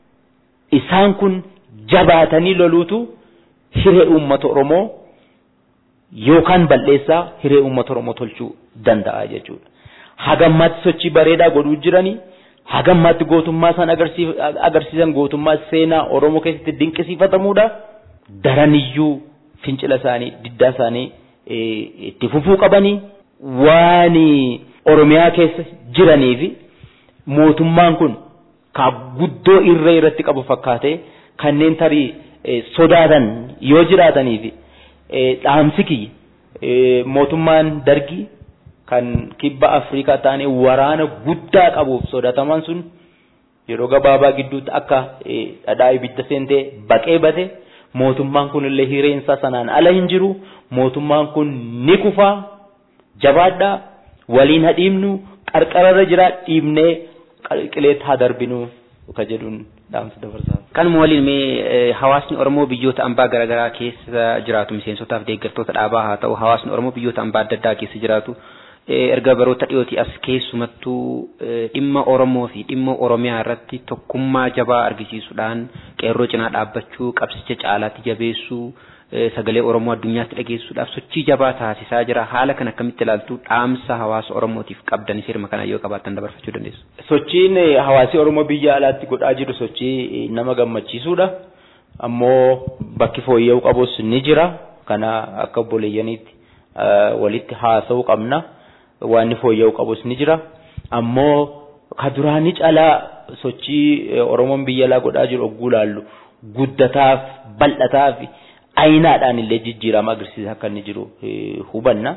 isaan kun jabaatanii loluutu hiree uummata Oromoo yookaan bal'eessaa hiree uummata Oromoo tolchuu danda'a jechuudha. Hagammaatti sochii bareedaa godhuu jiranii hagammaatti gootummaa isaan agarsiisan gootummaa seenaa Oromoo keessatti dinqisiifatamuudha. Daraniyyuu fincila isaanii diddaa isaanii itti fufuu qabanii waan Oromiyaa keessa jiranii fi mootummaan kun ka guddoo irree irratti qabu fakkaatee kanneen tarii sodaatan yoo jiraatanii fi dhaamsi kiyya mootummaan dargii kan kibba Afrikaa taane waraana guddaa qabuuf sodaataman sun yeroo gabaabaa gidduutti akka dhadhaa ibidda seentee baqee bate mootummaan kun illee hireensaa sanaan ala hin jiru mootummaan kun ni kufaa jabaadhaa waliin hadhiibnu qarqararra jira dhiibnee qileetti haa darbinu ka jedhuun dhaamsa dabarsaa. Kanuma waliin mee hawaasni Oromoo biyyoota ambaa garaagaraa keessa jiraatu miseensotaaf deeggartoota dhaabaa haa ta'u hawaasni Oromoo biyyoota ambaa adda addaa keessa jiraatu erga baroota dhiyootii as keessumattuu dhimma Oromoo fi dhimma Oromiyaa irratti tokkummaa jabaa argisiisuudhaan qeerroo cinaa dhaabbachuu qabsicha caalaatti jabeessuu sagalee Oromoo addunyaatti dhageessuudhaaf sochii jabaa taasisaa jira haala kan akkamitti ilaaltu dhaamsa hawaasa Oromootiif qabdan sirma kana yoo qabaattan dabarfachuu dandeessu. Sochiin hawaasi Oromoo biyya alaatti godhaa jiru sochii nama gammachiisuudha. Ammoo bakki fooyya'uu qabus ni jira. Kana akka obboleeyyaniitti walitti haasa'uu qabna. Waan fooyya'uu qabus ni jira. Ammoo ka duraanii caalaa sochii Oromoon biyya alaa godhaa jiru ogguu laallu guddataaf bal'ataaf ayinaadhaan illee jijjiirama agarsiisa akka inni jiru hubanna.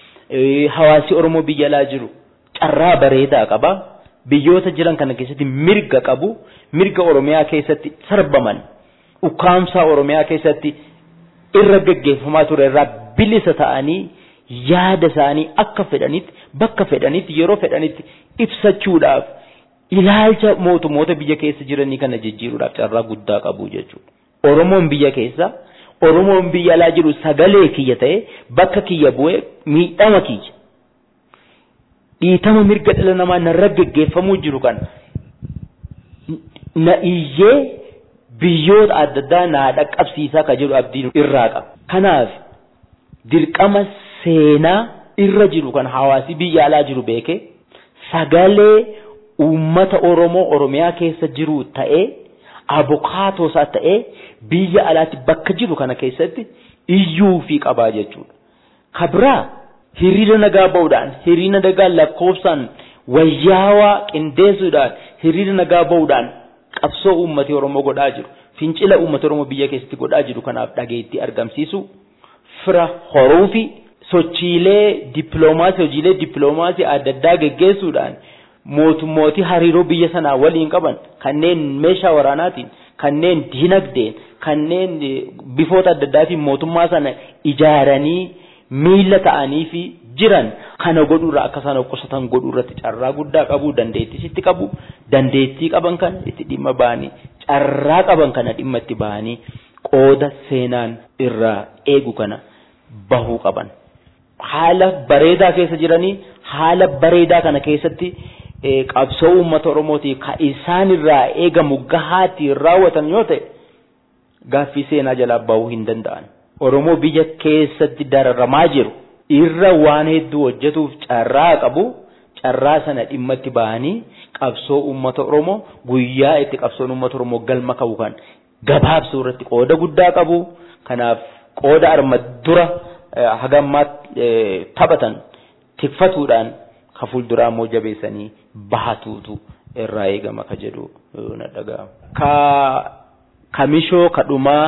Hawaasi Oromoo biyya alaa jiru carraa bareedaa qaba. Biyyoota jiran kana keessatti mirga qabu. Mirga Oromiyaa keessatti sarbaman. Ukkaamsaa Oromiyaa keessatti irra gaggeeffamaa ture irraa bilisa ta'anii yaada isaanii akka fedhanitti bakka fedhanitti yeroo fedhanitti ibsachuudhaaf ilaalcha mootummoota biyya keessa jiranii kana jijjiiruudhaaf carraa guddaa qabu jechuudha. Oromoon biyya keessa Oromoon biyya alaa jiru sagalee kiyya ta'e bakka kiyya bu'ee miidhama kiyya. Dhiitama mirga dhala namaa narra gaggeeffamuu jiru kan na iyyee biyyoota adda addaa naa dhaqqabsiisaa ka jedhu abdiin irraa qaba. Kanaaf dirqama seenaa irra jiru kan hawaasi biyya alaa jiru beekee sagalee uummata Oromoo Oromiyaa keessa jiru ta'ee abokaatoo isaa ta'ee biyya alaatti bakka jiru kana keessatti iyyuu fi qabaa jechuudha. Kabraa hiriira nagaa ba'uudhaan hiriira nagaa lakkoofsaan wayyaawaa qindeessuudhaan hiriira nagaa ba'uudhaan qabsoo uummatni Oromoo godhaa jiru fincila uummata Oromoo biyya keessatti godhaa jiru kanaaf dhageettii argamsiisu fira horuu fi sochiilee dippiloomaasii hojiilee dippiloomaasii adda addaa geggeessuudhaan mootummooti hariiroo biyya sanaa waliin qaban kanneen meeshaa waraanaatiin kanneen dinagdeen kanneen bifoota adda addaatiin mootummaa sana ijaaranii miila ta'anii fi jiran kana godhuurra akka isaan qusatan godhuurratti carraa guddaa qabu dandeettii itti qabu dandeettii qaban kana itti dhimma ba'anii carraa qaban kana dhimma itti ba'anii qooda seenaan irraa eegu kana bahuu qaban. Haala bareedaa keessa jiranii haala bareedaa kana keessatti qabsoo uummata Oromootii ka isaan irraa eegamu gahaatti raawwatan yoo ta'e gaaffii seenaa jalaa bahuu hin danda'an. Oromoo biyya keessatti dararamaa jiru irra waan hedduu hojjetuuf carraa qabu carraa sana dhimma itti bahanii qabsoo uummata Oromoo guyyaa itti qabsoon uummata Oromoo galma qabu kan gabaabsuu irratti qooda guddaa qabu. Kanaaf qooda arma dura haga ammaatti taphatan tikfatuudhaan ka fuulduraa immoo jabeessanii bahatuutu irraa eegama ka jedhu na dhaga'ama. Ka kamishoo ka dhumaa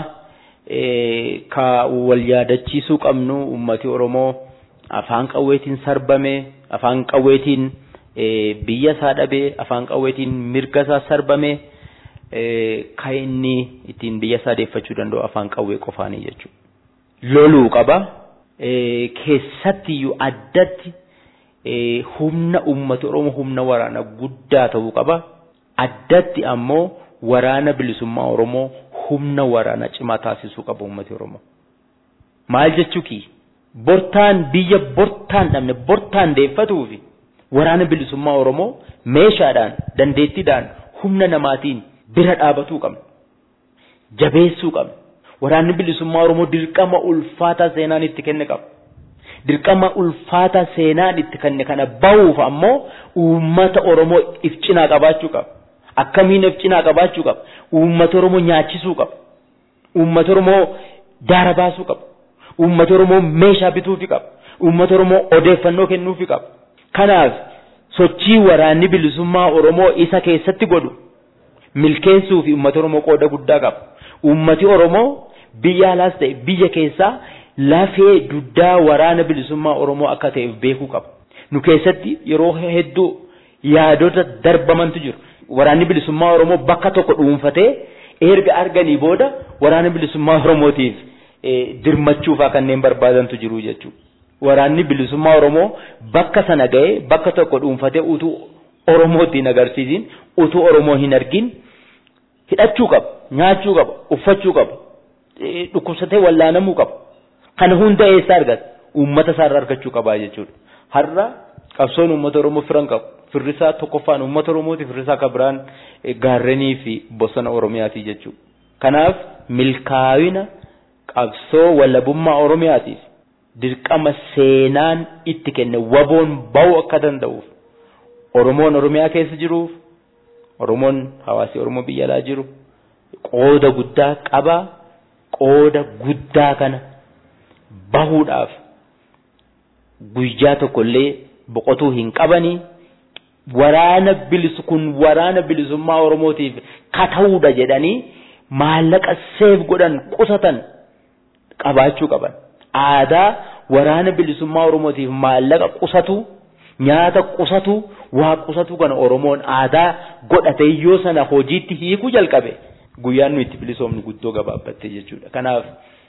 ka wal yaadachiisuu qabnu uummati Oromoo afaan qawweetiin sarbame afaan qawweetiin biyya isaa dhabee afaan qawweetiin mirga isaa sarbame ka inni ittiin biyya isaa deeffachuu danda'u afaan qawwee qofaanii jechuudha. Loluu qaba. Keessattiyyuu addatti humna uummata Oromoo humna waraana guddaa ta'uu qaba. Addatti ammoo waraana bilisummaa Oromoo humna waraana cimaa taasisuu qaba uummati Oromoo. Maal jechuuki? Bortaan biyya bortaan dhabne bortaan deeffatuufi waraana bilisummaa Oromoo meeshaadhaan dandeettiidhaan humna namaatiin bira dhaabatuu qabna. Jabeessuu qabna. Waraanni bilisummaa Oromoo dirqama ulfaataa seenaan itti kenne qaba. Dirqama ulfaataa seenaan itti kenne kana bahuuf ammoo uummata Oromoo if cinaa qabaachuu qaba. Akkamiin if cinaa qabaachuu qaba? Uummata Oromoo nyaachisuu qaba. Uummata Oromoo daara baasuu qaba. Uummata Oromoo meeshaa bituufi qaba. Uummata Oromoo odeeffannoo kennuufi qaba. Kanaaf sochii waraanni bilisummaa Oromoo isa keessatti godhu milkeessuu fi uummata Oromoo qooda guddaa qaba. Uummati Oromoo biyya alaas ta'e biyya keessaa lafee duddaa waraana bilisummaa Oromoo akka ta'eef beekuu qaba. Nu keessatti yeroo hedduu yaadota darbamantu jiru. Waraanni bilisummaa Oromoo bakka tokko dhuunfatee erga arganii booda waraana bilisummaa Oromootiif dirmachuufaa kanneen barbaadantu jiru jechuudha. Waraanni bilisummaa Oromoo bakka sana ga'ee bakka tokko dhuunfatee utuu Oromootti hin agarsiisin utuu Oromoo hin argin hidhachuu qaba, nyaachuu qaba, uffachuu qaba, dhukkubsatee wallaanamuu qaba. Kana hunda eessaa argata? Uummata isaarraa argachuu qabaa jechuudha. Har'a qabsoon uummata Oromoo firan qabu. Firrisaa tokkoffaan uummata Oromooti, firrisaa kan biraan gaarrenii fi bosona Oromiyaati jechuudha. Kanaaf milkaa'ina qabsoo walabummaa Oromiyaatiif dirqama seenaan itti kenne waboon ba'uu akka danda'uuf Oromoon Oromiyaa keessa jiruuf Oromoon hawaasi Oromoo biyya alaa jiru qooda guddaa qaba. Qooda guddaa kana bahuudhaaf guyyaa tokkollee boqotuu hin qabanii waraana bilisu kun waraana bilisummaa Oromootiif kata'uudha jedhanii maallaqa seef godhan qusatan qabaachuu qaban. Aadaa waraana bilisummaa Oromootiif maallaqa qusatu nyaata qusatu waa qusatu kana Oromoon aadaa godhatee yoo sana hojiitti hiikuu jalqabe guyyaan nu itti bilisoomnu guddoo gabaabbatte jechuudha. Kanaaf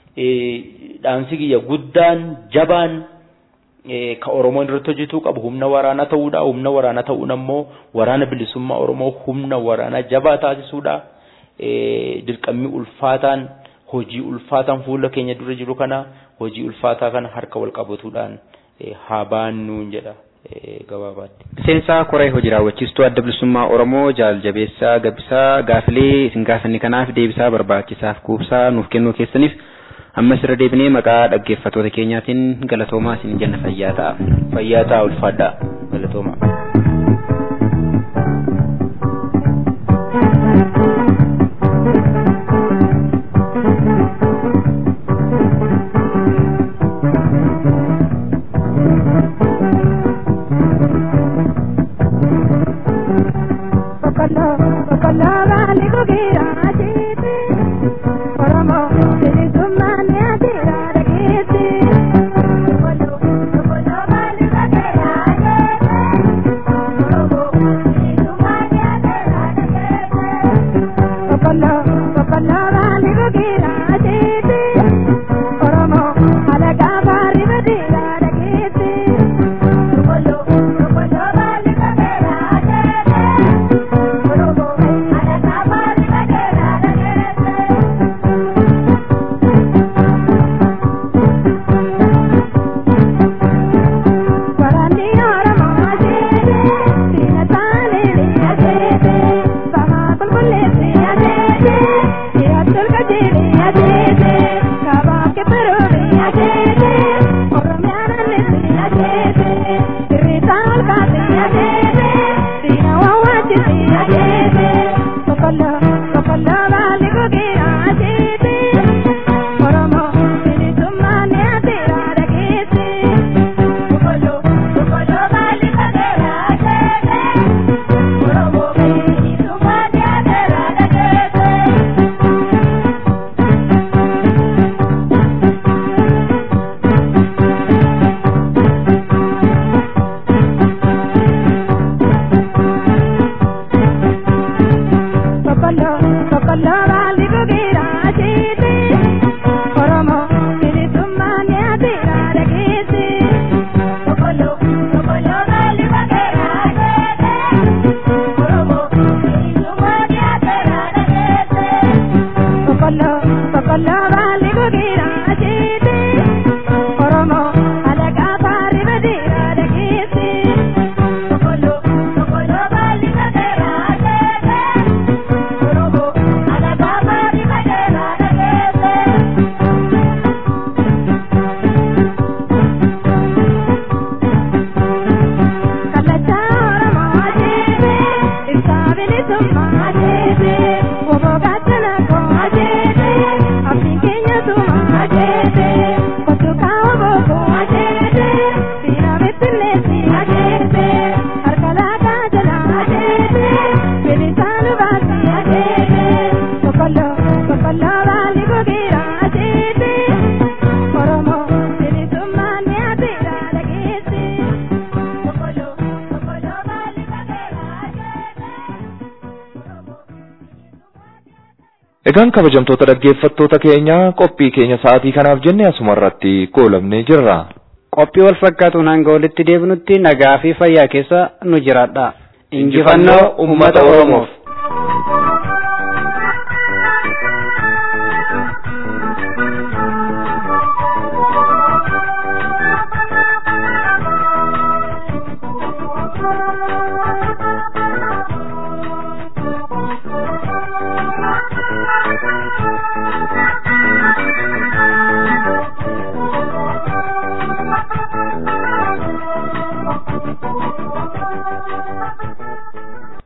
dhaamsi kiyya guddaan jabaan ka Oromoon irratti hojjetuu qabu humna waraanaa ta'uudha. Humna waraanaa ta'uun ammoo waraana bilisummaa Oromoo humna waraanaa jabaa taasisuudha. Dirqamni ulfaataan hojii ulfaataan fuula keenya dura jiru kana hojii ulfaataa kana harka wal qabatuudhaan haa baannuun jedha. gabaabaatti. Miseensa koree hojii raawwachiistuu adda bilisummaa Oromoo jaal jabeessaa gabbisaa gaafilee isin gaafanne kanaaf deebisaa barbaachisaaf kuubsaa nuuf kennuu keessaniif ammas irra deebinee maqaa dhaggeeffattoota keenyaatiin galatoomaa isin jenna fayyaa ta'a. Fayyaa ta'a ulfaadhaa galatoomaa. Thank you. Egaan kabajamtoota dhaggeeffattoota keenya qophii keenya sa'aatii kanaaf jenne asuma irratti goolabnee jirra. Qophii wal fakkaatuun hanga walitti deebinutti nagaa fi fayyaa keessa nu jiraadha. Injifannoo uummata Oromoof.